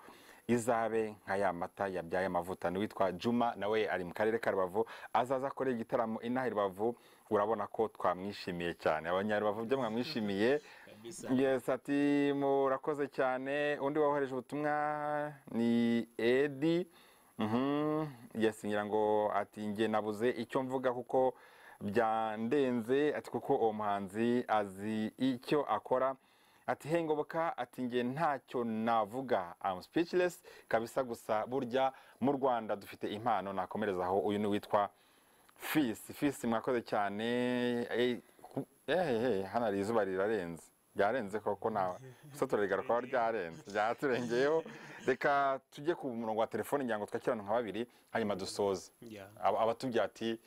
izabe nka ya mata yabyaye amavuta niwitwa juma nawe ari mu karere ka rubavu azaza akorera igitaramo inaha i rubavu urabona ko twamwishimiye cyane abanyarubavu byo mwamwishimiye yesi ati murakoze cyane undi wohereje ubutumwa ni edi Mhm, yes ngira ngo ati nge nabuze icyo mvuga kuko byandenze ati kuko uwo muhanzi azi icyo akora ati hengoboka ati nge ntacyo navuga am speechless kabisa gusa burya mu Rwanda dufite impano nakomereza aho uyu ni witwa Fisi Fisi mwakoze cyane eh ku- eh, eh, hano hari izuba rirarenze ryarenze koko nawe gusa turarigara kuba ryarenze ryaturengeyeho reka tujye ku murongo wa telefone ngira ngo twakirane nka babiri hanyuma dusoze yeah Aba- abatubwira ati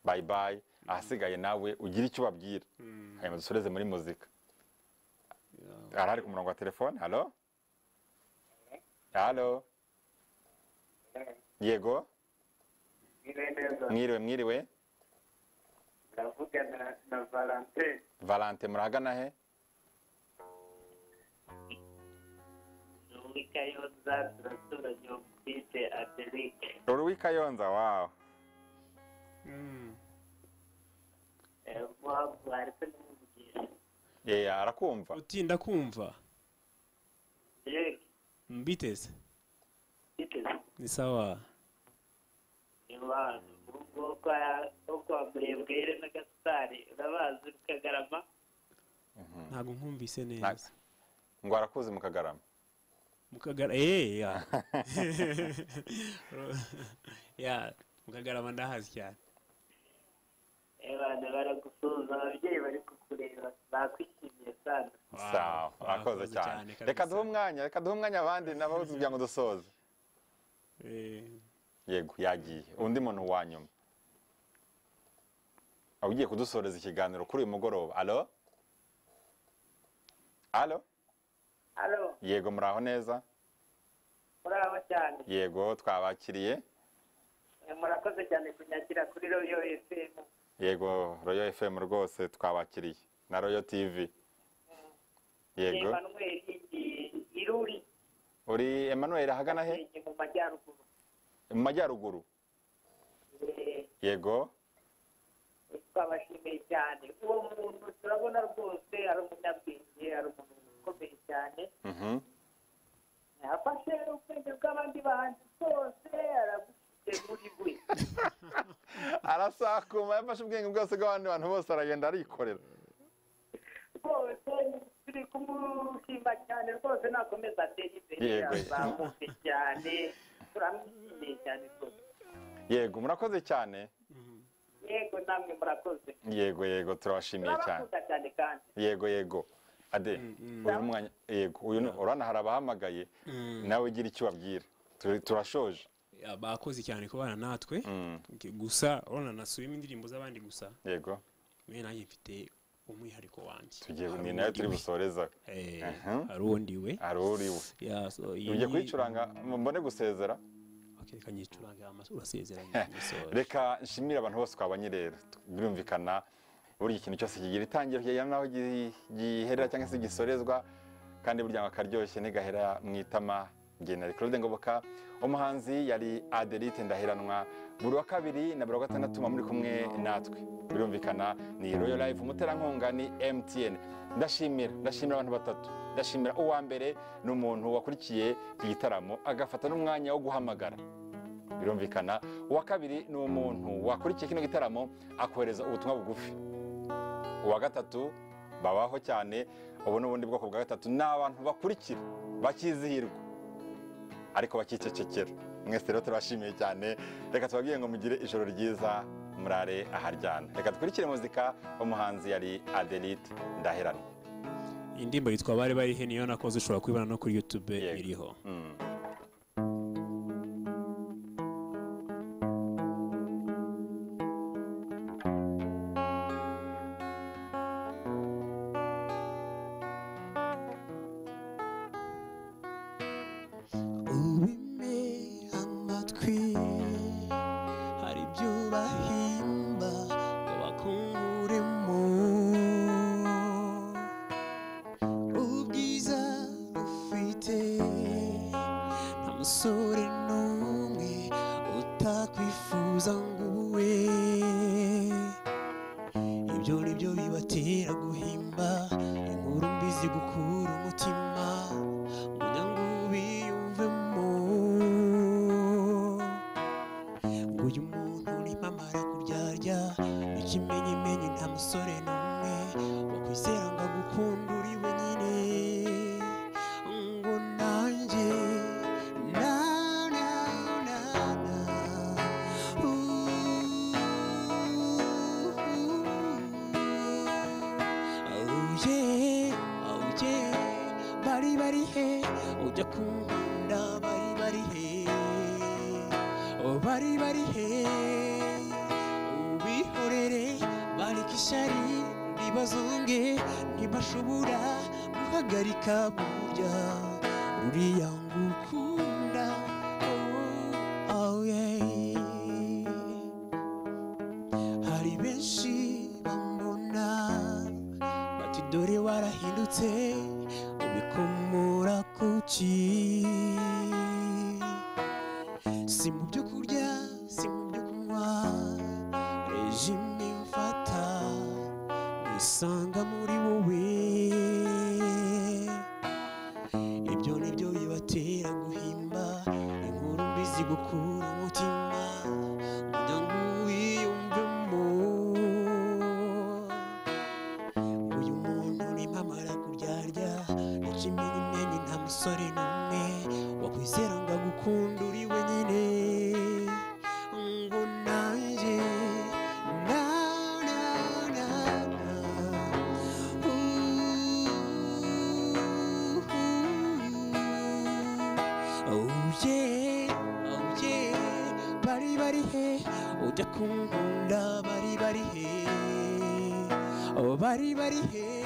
bayi bayi ahasigaye nawe ugira icyo ubabwira hanyuma dusoreze muri muzika arahari ku murongo wa telefone halo halo yego Mwiriwe neza mwiriwe mwiriwe ndavugana na valentine valante murahagana he Ruhika yoza turaturanye ufite aderike Ruri Kayonza wawe muhabwa ariko n'umuvugisha Eh, arakumva utinda kumva yewe mbiteze biteze ni sawa abantu urugo rwo kwa murebwere na gasitari urabazi rukagarama ntabwo nkumvise neza ngo arakuzi mu kagarama mukagara eh ya ya mukagarama ndahazi cyane abantu baragusuhuza ababyeyi bari kukureba bakwishimiye sana sawa arakoze cyane reka duhe umwanya reka duhe umwanya abandi nabo kugira ngo dusoze yego yagiye undi muntu wa nyuma ugiye kudusoreza ikiganiro kuri uyu mugoroba alo alo halo yego muraho neza murabo cyane yego twabakiriye Eh, murakoze cyane kunyakira kuri royo fm yego royo fm rwose twabakiriye na royo tv yego emanuel iruri uri emanuel ahagana he ni mu majyaruguru mu majyaruguru Eh, yego twabashimiye cyane uwo muntu turabona rwose ari umunyabwenge ari umuntu ukomeye cyane mhm afashe ubwenge bw'abandi bahanzi bwose arabushyize muri we arasakuma yafashe ubwenge bwose bw'abandi bantu bose aragenda arikorera rwose turi kumushima cyane rwose nakomeza atere imbere Yego. azamuke cyane turamwishimiye cyane rwose yego murakoze cyane yego namwe murakoze yego yego turabashimiye cyane turabakunda cyane kandi yego yego ade uyu mwanya yego uyu ni- urabona hari abahamagaye nawe ugira icyo ubabwira Turi- turashoje ah, bakoze cyane kubana natwe Mm, gusa urabona nasubiyemo indirimbo z'abandi gusa yego mwe nanjye mfite umwihariko wanjye tugiye Hari ni nayo uwundi turi we. busoreza Eh, Aha. hari uwundi we hari uri we Yeah, so iyi ugiye ni- kuyicuranga mbone gusezera Okay, reka nyicuranga amaso urasezeranye nyisohoje. reka nshimire abantu bose twabanye rero birumvikana buri ikintu cyose kigira itangiro kigera n'aho gi- giherera cyangwa se gisorezwa kandi burya akaryoshye ntigahera mu itama genera claude ngoboka umuhanzi yari adelite ndaheranwa buri wa kabiri na buri wa gatandatu muba muri kumwe natwe birumvikana ni royal life umuterankunga ni mtn ndashimira ndashimira abantu batatu ndashimira uwa mbere ni umuntu wakurikiye iki gitaramo agafata n'umwanya wo guhamagara birumvikana uwa kabiri ni umuntu wakurikiye kino gitaramo akohereza ubutumwa bugufi uwa gatatu babaho cyane ubu ni ubundi bwoko bwa gatatu ni abantu bakurikira bakizihirwa ariko bakicecekera mwese rero turabashimiye cyane reka tubabwire ngo mugire ijoro ryiza murare aharyana reka dukurikire muzika umuhanzi yari adelite ndaherana iyi ndirimbo yitwa bari barihe niyo nakoze ushobora kuyibona no kuri youtube Yego. iriho Mm. ubime amatwi hari ibyo bahimba ngo bakunguremo ubwiza ufite nta musore n'umwe utakwifuza ngo ube ibyo ni byo bibatera guhimba inkuru mbi zigukura umutima munyango biyumvemo ngo uyu muntu nimamara kuryarya ikimenyimenyi nta musore n'umwe wakwizera ngo agukunda uri wenyine ngo nanjye na na na na Ooh. Oh yeah, oh yeah, bari bari he, ujya kunkunda bari bari he, oh bari bari he, ubihorere bareke ishyari ribazunge ntibashobora guhagarika burya ruriya ngukunda oh, oh yeah hari benshi bambona bati dore warahindutse ubikomora kuki si mu byo kurya si mu byo kunywa rejime mfata nisanga muri wowe ibyo ni byo bibatera guhimba inkuru mbi zigukura umutima kugira ngo wiyumvemo uyu muntu nimamara kuryarya ikimenyimenyi nta musore n'umwe wakwizera ngo agukunda uri wenyine ngo nanjye na na na na Oh yeah, oh yeah, bari bari he, ujya kunkunda bari bari he, oh bari bari he,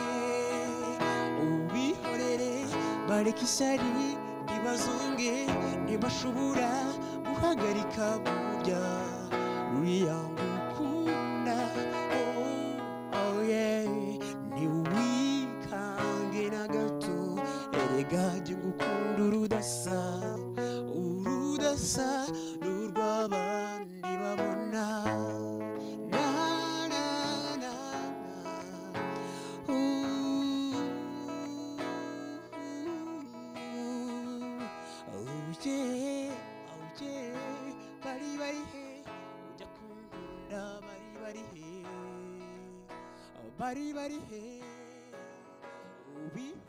ubihorere bareke ishyari ntibazunge ntibashobora guhagarika burya ruriya ngukunda oh, oh yeah, ntiwikange na gato erega jya ngukunda urudasa urudasa n'urw'abandi babona na na na na bari bari he ubihorere